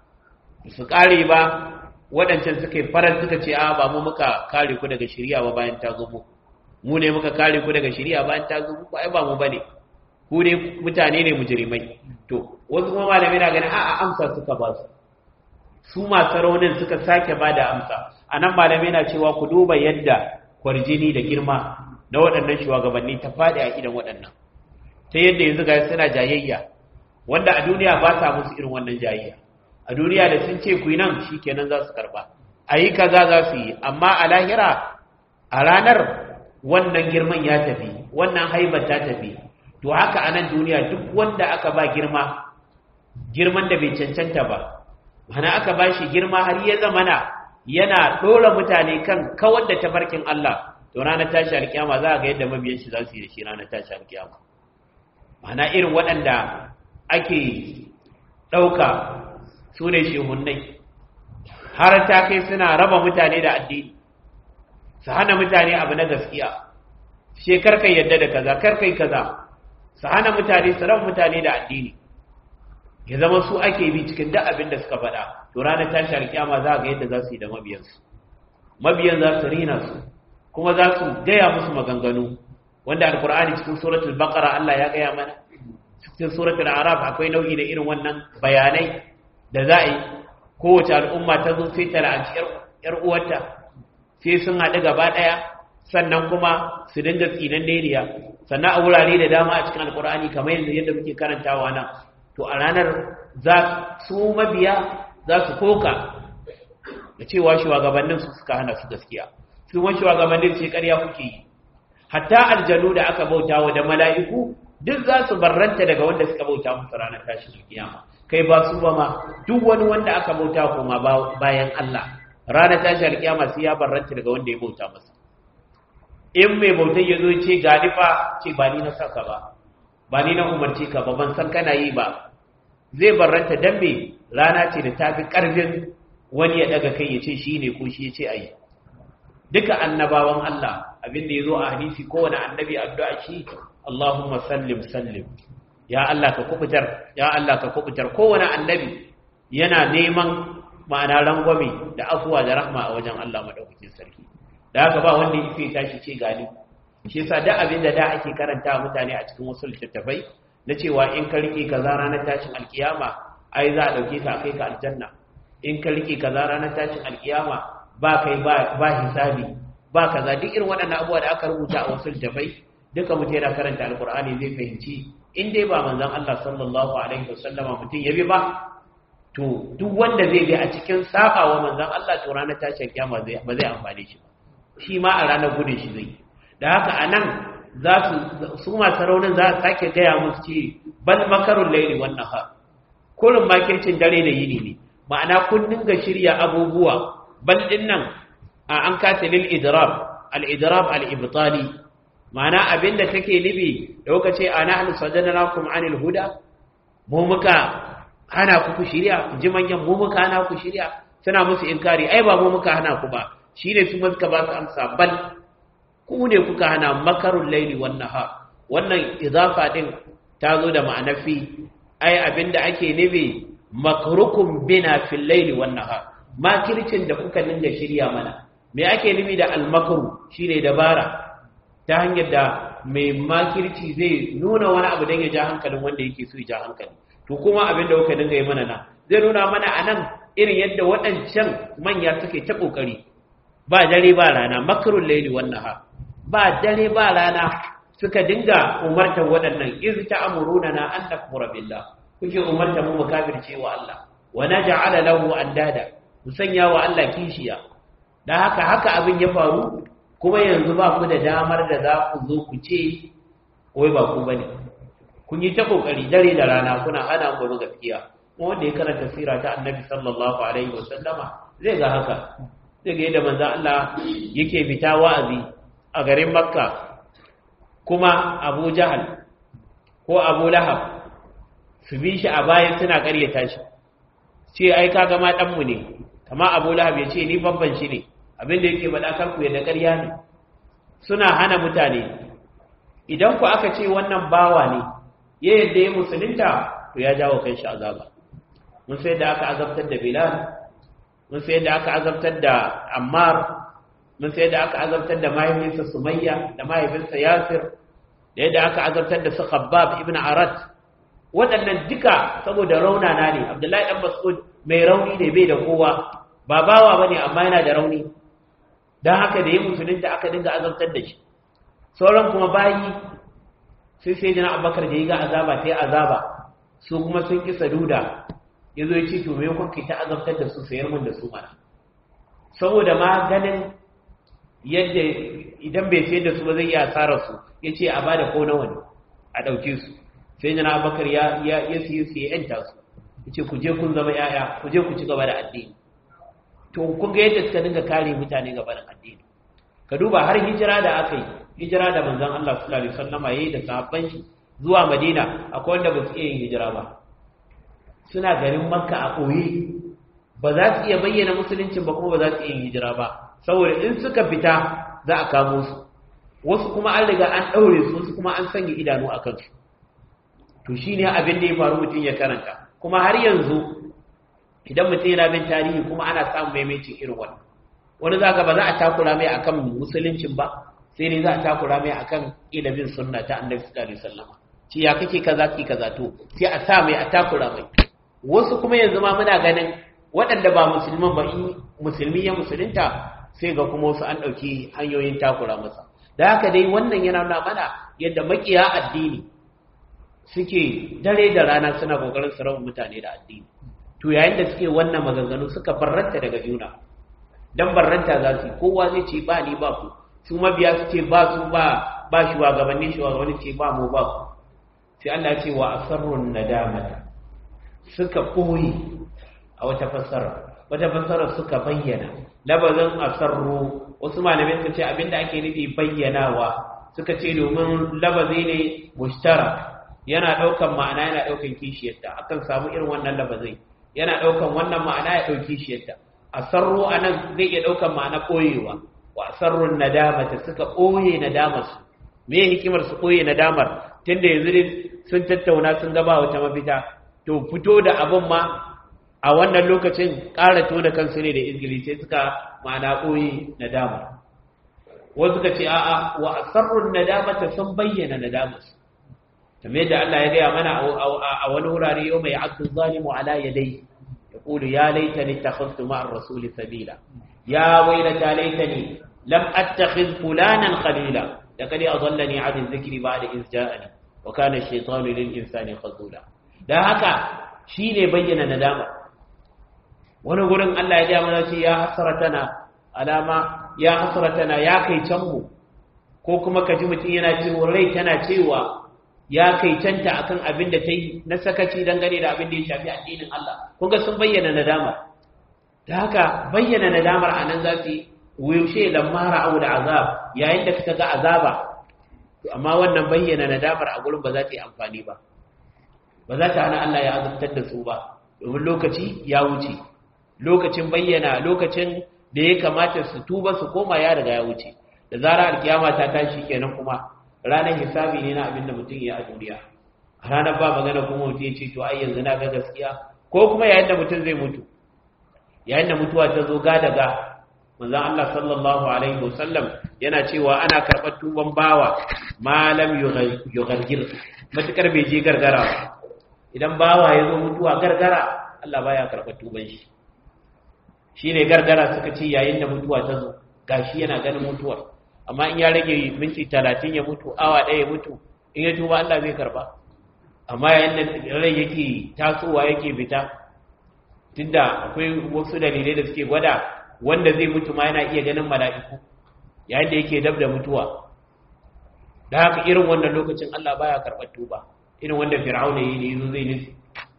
su kare ba waɗancan suka yi farar suka ce a ba mu muka kare ku daga shari'a ba bayan ta zo mu mu ne muka kare ku daga shari'a bayan ta zo mu ai ba mu bane ku ne mutane ne mujrimai to wasu kuma malamai na ganin a'a amsa suka ba su su masu raunin suka sake ba da amsa a nan malamai na cewa ku duba yadda kwarjini da girma na waɗannan shugabanni ta faɗi a idan waɗannan ta yadda yanzu ga suna jayayya wanda a duniya ba sa musu irin wannan jayayya a duniya da sun ce ku yi nan shi kenan za su karɓa a yi kaza za su yi amma a lahira a ranar wannan girman ya tafi wannan haibar ta tafi to haka a nan duniya duk wanda aka ba girma girman da bai cancanta ba mana aka ba shi girma har ya zamana yana ɗora mutane kan kawar da tafarkin Allah to ranar tashi alkiyama za a ga yadda mabiyan shi za su yi da shi ranar tashi alkiyama mana irin waɗanda ake ɗauka su ne shehunnai har ta kai suna raba mutane da addini su hana mutane abu na gaskiya she karkai yadda da kaza karkai kaza su hana mutane su raba mutane da addini ya zama su ake bi cikin duk abin da suka faɗa to ranar tashi alkiyama za ga yadda za su yi da mabiyansu mabiyan za su rina su kuma za su gaya musu maganganu wanda alkur'ani cikin suratul baqara Allah ya gaya mana cikin suratul araf akwai nau'i da irin wannan bayanai da za a yi kowace al'umma ta zo sai ta la'anci yar uwarta sai sun haɗu gaba ɗaya sannan kuma su dinga tsinan neriya sannan a wurare da dama a cikin alkur'ani kamar yadda muke karantawa nan to a ranar za su mabiya za su koka da cewa shugabannin su suka hana su gaskiya su wani shugabannin sai ƙarya kuke yi hatta aljanu da aka bauta wa da mala'iku duk za su barranta daga wanda suka bauta musu ranar tashin kiyama kai ba su ba ma duk wani wanda aka bauta kuma bayan Allah ranar tashin kiyama sai ya barranta daga wanda ya bauta masa in mai bautan ya zo ce ga fa ce ba ni na saka ba ba ni na umarci ka ba ban san kana yi ba zai barranta dan me rana ce da ta fi ƙarfin wani ya daga kai ya ce shi ne ko shi ya ce a yi duka annabawan Allah abin da ya zo a hadisi kowane annabi addu'a shi Allahumma sallim sallim ya Allah ka kubutar ya Allah ka kubutar kowane annabi yana neman ma'ana rangwame da afuwa da rahma a wajen Allah madaukakin sarki da haka ba wanda ya fi tashi ce gani shi yasa duk abin da da ake karanta mutane a cikin wasu littattafai na cewa in ka rike kaza ranar tashin alkiyama ai za a dauke ka kai ka aljanna in ka rike kaza ranar tashin alkiyama ba kai ba ba hisabi ba kaza duk irin waɗannan abubuwa da aka rubuta a wasu littattafai duka mutum yana karanta alkur'ani zai fahimci in dai ba manzon Allah sallallahu alaihi wasallama mutum ya bi ba to duk wanda zai bi a cikin sabawa manzon Allah to ranar tashin kiyama ba zai amfane shi ba shi ma a ranar gudun shi zai da haka a nan za su su masu raunin za a sake gaya musu ce bal makarun laili wannan ha kurin makircin dare da yini ne ma'ana kun dinga shirya abubuwa bal din nan a an kata lil idrab al idrab al ibtali ma'ana abinda take libi da kuka ce ana an sadanakum anil huda mu muka hana ku ku shirya ji manyan mu muka hana ku shirya suna musu inkari ai ba mu muka hana ku ba shine su suka ba su amsa bal ku ne kuka hana makarun laili wan nahar wannan idafa din ta zo da ma'anar fi ai abinda ake nufi makrukum bina fil laili wan nahar makircin da kuka dinga shirya mana me ake nufi da almakru shine dabara ta hanyar da mai makirci zai nuna wani abu don ya ja hankalin wanda yake so ya ja hankali to kuma abin da kuka dinga yi mana na zai nuna mana a nan irin yadda waɗancan manya suke ta ƙoƙari ba dare ba rana makarun laili wannan ha ba dare ba rana suka dinga umartar waɗannan iz ta'muruna na an nakfura billah kuke umartar mu mu kafirce wa Allah wa naj'ala lahu andada mu sanya wa Allah kishiya dan haka haka abin ya faru kuma yanzu ba ku da damar da za ku zo ku ce wai ba ku bane kun yi ta kokari dare da rana kuna hana mu gaskiya kuma wanda ya karanta sira ta annabi sallallahu alaihi wasallama zai ga haka zai ga yadda manzon Allah yake fita wa'azi a garin makka kuma abu jahal ko abu lahab su bi shi a baya suna karyata shi ce ai kaga ma dan mu ne kama Abu Lahab ya ce ni babban shi ne abin da yake faɗa kanku ya da ƙarya ne suna hana mutane idan ku aka ce wannan bawa ne ya yadda ya musulunta to ya jawo kan shi azaba mun sai da aka azabtar da Bilal mun sai da aka azabtar da Ammar mun sai da aka azabtar da mahaifinsa Sumayya da mahaifinsa Yasir da yadda aka azabtar da su Khabbab ibn Arat waɗannan duka saboda raunana ne Abdullahi dan Mas'ud mai rauni ne bai da kowa ba bawa bane amma yana da rauni dan haka da ya musulunta aka dinga azabtar da shi sauran kuma bayi sai sai jina Abubakar da ya ga azaba ta yi azaba su kuma sun kisa duda ya zo ya ce to me kuka ta azabtar da su sayar mun da su mana saboda ma ganin yadda idan bai sayar da su ba zai iya asarar su ya ce a bada ko nawa ne a ɗauke su sai jana abakar ya ya ya siye su ya yanta su ya ce ku je kun zama yaya ku je ku ci gaba da addini to kun ga yadda suka dinga kare mutane gaba da addini ka duba har hijira da aka yi hijira da manzon Allah sallallahu alaihi wasallama yayi da sahabban shi zuwa Madina akwai wanda ba su iya yin hijira ba suna garin Makka a koyi ba za su iya bayyana musuluncin ba kuma ba za su iya yin hijira ba saboda in suka fita za a kamo su wasu kuma an riga an ɗaure su wasu kuma an sanya idanu a kansu to shi ne abin da ya faru mutum ya karanta kuma har yanzu idan mutum yana bin tarihi kuma ana samun maimaitin irin wannan wani za ba za a takura mai akan musuluncin ba sai ne za a takura mai akan ilimin sunna ta annabi sallallahu alaihi wasallam ci ya kake kaza ki kaza to sai a sa mai a takura mai wasu kuma yanzu ma muna ganin waɗanda ba musulman ba in musulmi ya musulunta sai ga kuma wasu an ɗauki hanyoyin takura masa da haka dai wannan yana nuna mana yadda makiya addini suke dare da rana suna kokarin su raba mutane da addini to yayin da suke wannan maganganu suka barranta daga juna dan barranta za su kowa zai ce ba ni ba ku su mabiya su ce ba su ba ba shugabanni shugabanni ce ba mu ba ku sai Allah ya ce wa asarrun nadamata suka koyi a wata fassara wata fassara suka bayyana labazin asarru wasu malamai suka ce abinda ake nufi bayyanawa suka ce domin labazi ne mushtara yana daukan ma'ana yana daukan kishiyarta akan samu irin wannan labazai yana daukan wannan ma'ana ya dauki kishiyarta asarru anan zai iya daukan ma'ana koyewa wa asarrun nadamata suka koye nadamar su me hikimar su koye nadamar tunda yanzu sun tattauna sun gaba wata mafita to fito da abin ma a wannan lokacin ƙara tona kansu ne da izgili sai suka ma'ana koyi nadama wasu suka ce a'a wa asarrun nadamata sun bayyana nadamarsu kamar yadda Allah ya gaya mana a wani wurare yau mai abdu zalimu ala yadai ya kulu ya laitani takhaftu ma'ar rasuli sabila ya wailata laitani lam attakhiz fulanan khalila laqad adallani 'an dhikri ba'da iz ja'ani wa kana ash-shaytanu lil insani khazula dan haka shine bayyana nadama wani gurin Allah ya gaya mana ce ya hasratana alama ya hasratana ya kai canmu ko kuma kaji mutum yana cewa rai tana cewa ya kai canta akan abin da ta yi na sakaci dangane da abin da ya shafi addinin Allah kun ga sun bayyana nadama da haka bayyana nadamar a nan za su yi wushe lamara au da azab yayin da suka ga azaba amma wannan bayyana nadamar a gurin ba za ta yi amfani ba ba za ta hana Allah ya azabtar da su ba domin lokaci ya wuce lokacin bayyana lokacin da ya kamata su tuba su koma ya riga ya wuce da zara alkiyama ta tashi kenan kuma ranar hisabi ne na abin da mutum ya a duniya a ranar ba magana kuma mutum ya ce to ai yanzu na ga gaskiya ko kuma yayin da mutum zai mutu yayin da mutuwa ta zo ga daga manzon Allah sallallahu alaihi wasallam yana cewa ana karɓar tuban bawa malam yughargir matukar bai je gargara idan bawa ya zo mutuwa gargara Allah baya karɓar tuban shi shine gargara suka ce yayin da mutuwa ta zo gashi yana ganin mutuwar amma in ya rage minti talatin ya mutu awa ɗaya ya mutu in ya tuba Allah zai karba amma yayin da rai yake tasowa yake fita tunda akwai wasu dalilai da suke gwada wanda zai mutu ma yana iya ganin mala'iku yayin da yake dab da mutuwa da haka irin wannan lokacin Allah baya karɓar tuba irin wanda fir'auna yi ne yazo zai nufi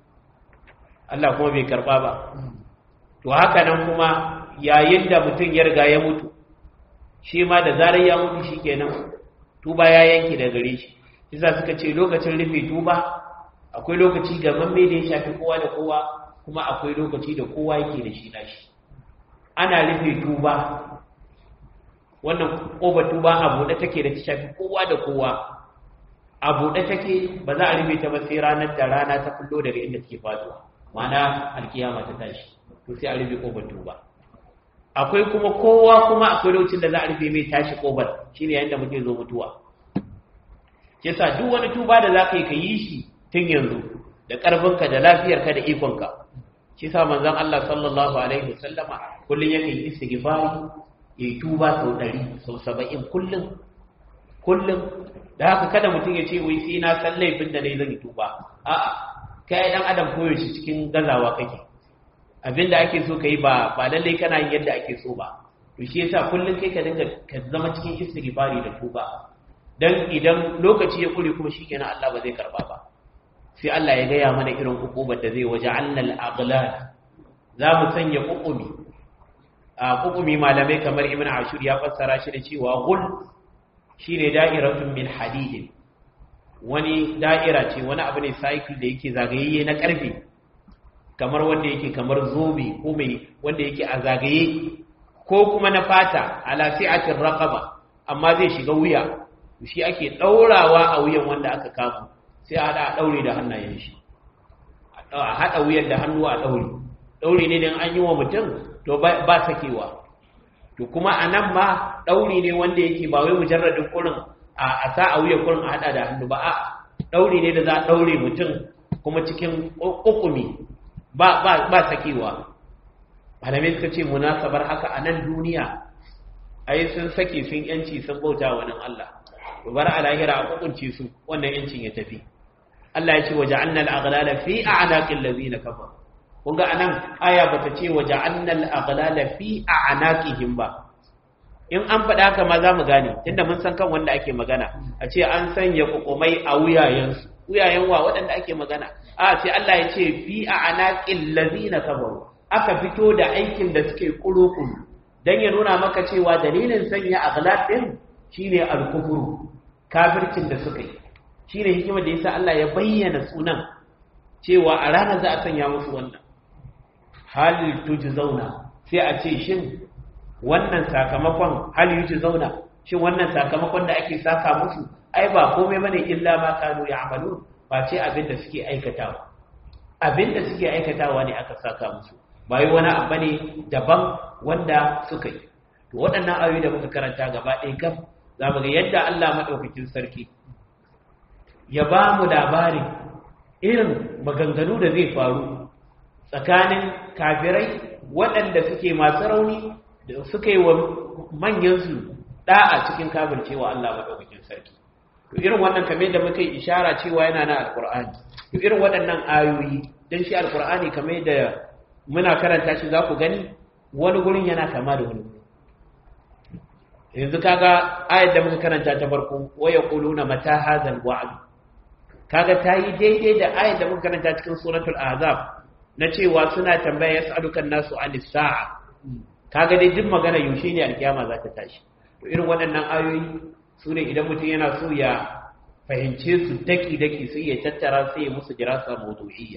Allah kuma bai karba ba to haka nan kuma yayin da mutum ya riga ya mutu shi ma da zarar ya mutu shi kenan tuba ya yanke da gare shi isa suka ce lokacin rufe tuba akwai lokaci ga mamme da ya shafi kowa da kowa kuma akwai lokaci da kowa yake da shi nashi ana rufe tuba wannan ƙobar tuba a buɗe take da ta shafi kowa da kowa a buɗe take ba za a rufe ta ba sai ranar da rana ta kullo daga inda take faduwa ma'ana alkiyama ta tashi to sai a rufe ƙobar tuba akwai kuma kowa kuma akwai lokacin da za a rufe mai tashi ƙobar shine yayin da muke zo mutuwa yasa duk wani tuba da za ka yi ka yi shi tun yanzu da ƙarfinka da lafiyarka da ikonka shi sa manzon Allah sallallahu alaihi wasallama kullun yake yi istighfari ya tuba sau 100 sau 70 kullun kullun da haka kada mutum ya ce wai sai na san laifin da nayi zan yi tuba a'a kai dan adam koyaushe cikin gazawa kake abinda ake so kai ba ba lalle kana yin yadda ake so ba to shi yasa kullun kai ka dinga ka zama cikin istighfari da tuba dan idan lokaci ya kure kuma shikenan Allah ba zai karba ba sai Allah ya gaya mana irin hukubar da zai waje annal aghlal za mu sanya hukumi a hukumi malamai kamar ibn ashur ya fassara shi da cewa gul shine da'iratun min hadid wani da'ira ce wani abu ne cycle da yake zagayeye na karfe kamar wanda yake kamar zobe ko mai wanda yake a zagaye ko kuma na fata ala si'atir raqaba amma zai shiga wuya shi ake daurawa a wuyan wanda aka kama sai a haɗa a ɗaure da hannayen shi a haɗa wuyan da hannu a ɗaure ɗaure ne don an yi wa mutum to ba sakewa to kuma a nan ma ɗaure ne wanda yake ba wai mujarradin kurin a sa a wuyan kurin a haɗa da hannu ba a ɗaure ne da za a ɗaure mutum kuma cikin ƙuƙumi ba sakewa malamai suka ce munasabar haka a nan duniya ai sun sake sun yanci sun bauta wa nan Allah bar a lahira a kukunce su wannan yancin ya tafi Allah ya ce waje annal aghlala fi a'naqil ladina kafar kun ga anan aya bata ce waje annal aghlala fi a'naqihim ba in an faɗa haka ma za mu gane tunda mun san kan wanda ake magana a ce an sanya kukumai a wuyayensu wuyayen wa waɗanda ake magana a sai Allah ya ce fi a'naqil ladina kafaru aka fito da aikin da suke kurukuru dan ya nuna maka cewa dalilin sanya aghlal din shine al-kufru kafircin da suka yi shine hikimar da yasa Allah ya bayyana sunan cewa a ranar za a sanya musu wannan hal tujzauna sai a ce shin wannan sakamakon hal zauna shin wannan sakamakon da ake saka musu ai ba komai bane illa ma kanu ya'malun ba ce abin da suke aikatawa abin da suke aikatawa ne aka saka musu ba yi wani abu ne daban wanda suka yi to waɗannan ayoyi da muka karanta gaba ɗaya gam za mu ga yadda Allah maɗaukakin sarki ya ba mu labarin irin maganganu da zai faru tsakanin kafirai waɗanda suke masu rauni da suka yi wa manyansu ɗa'a cikin kafircewa Allah maɗaukakin sarki to irin wannan kamar da muka yi ishara cewa yana na alƙur'ani to irin waɗannan ayoyi don shi alƙur'ani kamar da muna karanta shi za ku gani wani gurin yana kama da wani yanzu kaga ayat da muka karanta ta farko waya quluna mata hadzal wa'd kaga tayi daidai da ayat da muka karanta cikin suratul ahzab na cewa suna tambaya yas'alukan nasu anis sa'a kaga dai duk magana yaushe ne alkiyama za ta tashi to irin waɗannan ayoyi su ne idan mutum yana so ya fahimce su daki daki sai ya tattara sai ya musu dirasa mawdu'iyya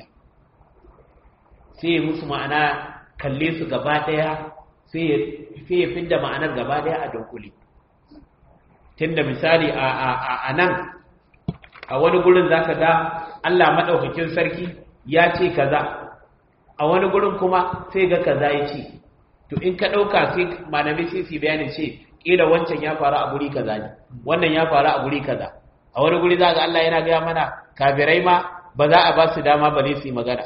sai ya musu ma'ana kalle su gaba daya sai ya fidda ma'anar gaba daya a dunkule tunda misali a nan a wani gurin zaka ga Allah madaukakin sarki ya ce kaza a wani gurin kuma sai ga kaza ya ce to in ka ɗauka sai malamai sai su bayanin ce ƙila wancan ya faru a guri kaza ne wannan ya faru a guri kaza a wani guri za ga Allah yana gaya mana kafirai ma ba za a ba su dama ba ne su yi magana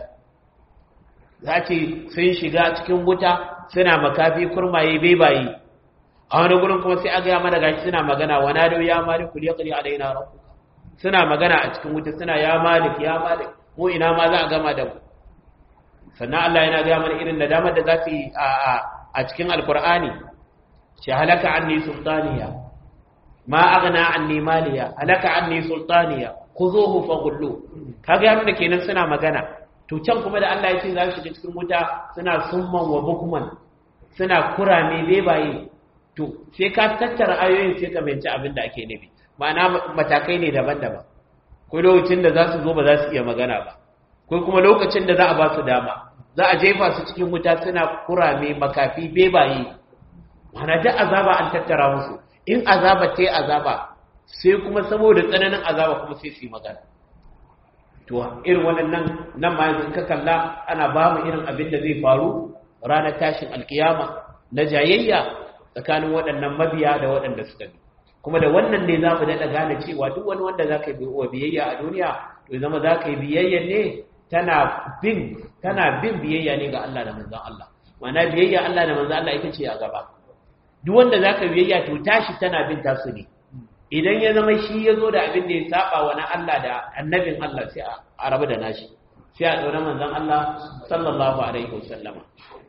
za ce sun shiga cikin wuta suna makafi kurmaye bebaye a wani gurin kuma sai a gaya mana gashi suna magana wa na ya malik kul yaqdi alaina rabbuka suna magana a cikin wuta suna ya malik ya malik mu ina ma za a gama da mu sannan Allah yana gaya mana irin nadamar da za su yi a cikin alkur'ani shi halaka anni sultaniya ma aghna anni maliya halaka anni sultaniya khuzuhu faghullu kaga ya nuna kenan suna magana to can kuma da Allah ya ce za su shiga cikin wuta suna summan wa bukman suna kurame bebaye to sai ka tattara ayoyin sai ka binci abin da ake nufi ma'ana matakai ne daban-daban ko lokacin da za su zo ba za su iya magana ba ko kuma lokacin da za a ba su dama za a jefa su cikin wuta suna kurame makafi bebaye mana duk azaba an tattara musu in azaba ta yi azaba sai kuma saboda tsananin azaba kuma sai su yi magana to irin waɗannan nan ma yanzu ka kalla ana ba mu irin abin da zai faru ranar tashin alkiyama na jayayya tsakanin waɗannan mabiya da waɗanda suka bi kuma da wannan ne za mu daɗa gane cewa duk wani wanda za ka yi wa biyayya a duniya to zama za ka yi biyayya ne tana bin tana bin biyayya ne ga Allah da manzon Allah ma'ana biyayya Allah da manzon Allah ita ce a gaba duk wanda za ka biyayya to tashi tana bin tasu ne idan ya zama shi ya zo da abin da ya saba wa na Allah da annabin Allah sai a rabu da nashi sai a ɗaura manzon Allah sallallahu alaihi wasallama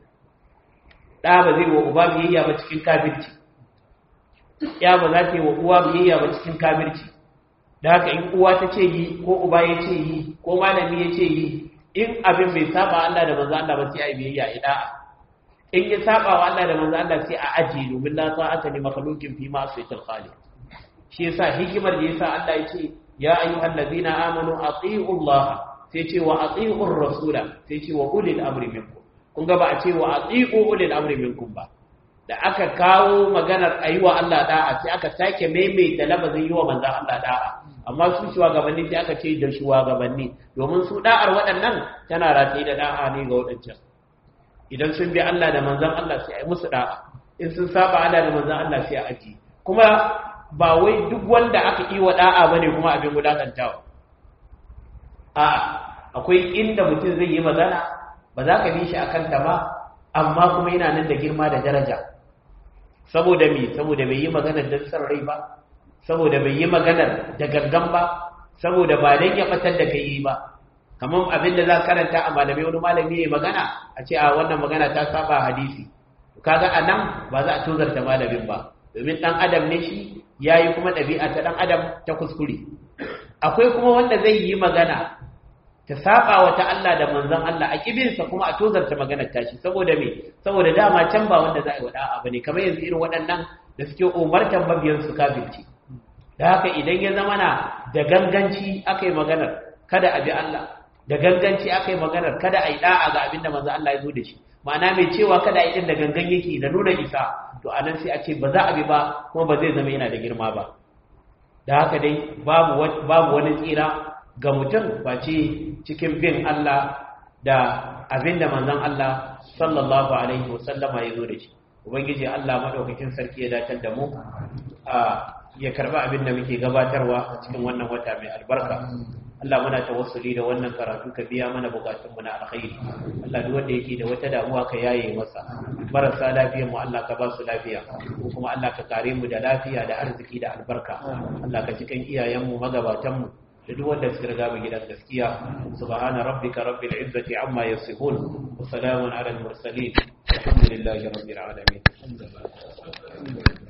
ɗa ba zai wa uba biyayya ba cikin kafirci ya ba za ta yi wa uwa biyayya ba cikin kafirci da haka in uwa ta ce yi ko uba ya ce yi ko malami ya ce yi in abin bai saba Allah da manzo Allah ba sai a yi biyayya ida in ya saba wa Allah da manzo Allah sai a aji domin la ta'ata li makhluqin fi ma'siyatil khaliq shi yasa hikimar da yasa Allah ya ce ya ayyuhallazina amanu atii'u Allah sai ce wa atii'ur rasula sai ce wa ulil amri minkum kun ga ba a ce wa atii'u ulil amri minkum ba da aka kawo maganar ayiwa Allah da'a sai aka sake maimaita labazin yi wa manzan Allah da'a amma su shugabanni sai aka ce da shugabanni domin su da'ar waɗannan tana rataye da da'a ne ga waɗancan idan sun bi Allah da manzan Allah sai a yi musu da'a in sun saba Allah da manzan Allah sai a aji kuma ba wai duk wanda aka yi wa da'a bane kuma abin wulakantawa a akwai inda mutum zai yi magana ba za ka bi shi akan ta ba amma kuma yana nan da girma da daraja saboda me saboda bai yi maganar don san rai ba saboda bai yi maganar da gangan ba saboda ba dan ya batar da kai ba kamar abin da za karanta a malamai wani malami ya magana a ce a wannan magana ta saba hadisi kaga a nan ba za a tozarta malamin ba domin dan adam ne shi yayi kuma ɗabi'a ta dan adam ta kuskure akwai kuma wanda zai yi magana ta saba wa ta Allah da manzon Allah a kibinsa kuma a tozarta maganar tashi saboda me saboda dama can ba wanda za a yi wada abu ne kamar yanzu irin waɗannan da suke umartan mabiyan su kafirci da haka idan ya zama na da ganganci aka yi maganar kada a bi Allah da ganganci aka yi maganar kada a yi da'a ga abin da manzon Allah ya zo da shi ma'ana mai cewa kada a yi din da gangan yake da nuna isa to anan sai a ce ba za a bi ba kuma ba zai zama yana da girma ba da haka dai babu babu wani tsira ga mutum face cikin bin Allah da abin da manzon Allah sallallahu alaihi wasallama ya zo da shi ubangiji Allah madaukakin sarki ya datar da mu a ya karba abin da muke gabatarwa cikin wannan wata mai albarka Allah muna tawassuli da wannan karatu ka biya mana bukatun mu na alkhairi Allah duk wanda yake da wata damuwa ka yaye masa marasa lafiyar mu Allah ka ba su lafiya ko kuma Allah ka kare mu da lafiya da arziki da albarka Allah ka cikin iyayen mu magabatan mu da duk wanda suka riga mu gidan gaskiya subhana rabbika rabbil izzati amma yasifun wa salamun ala al mursalin alhamdulillahi rabbil alamin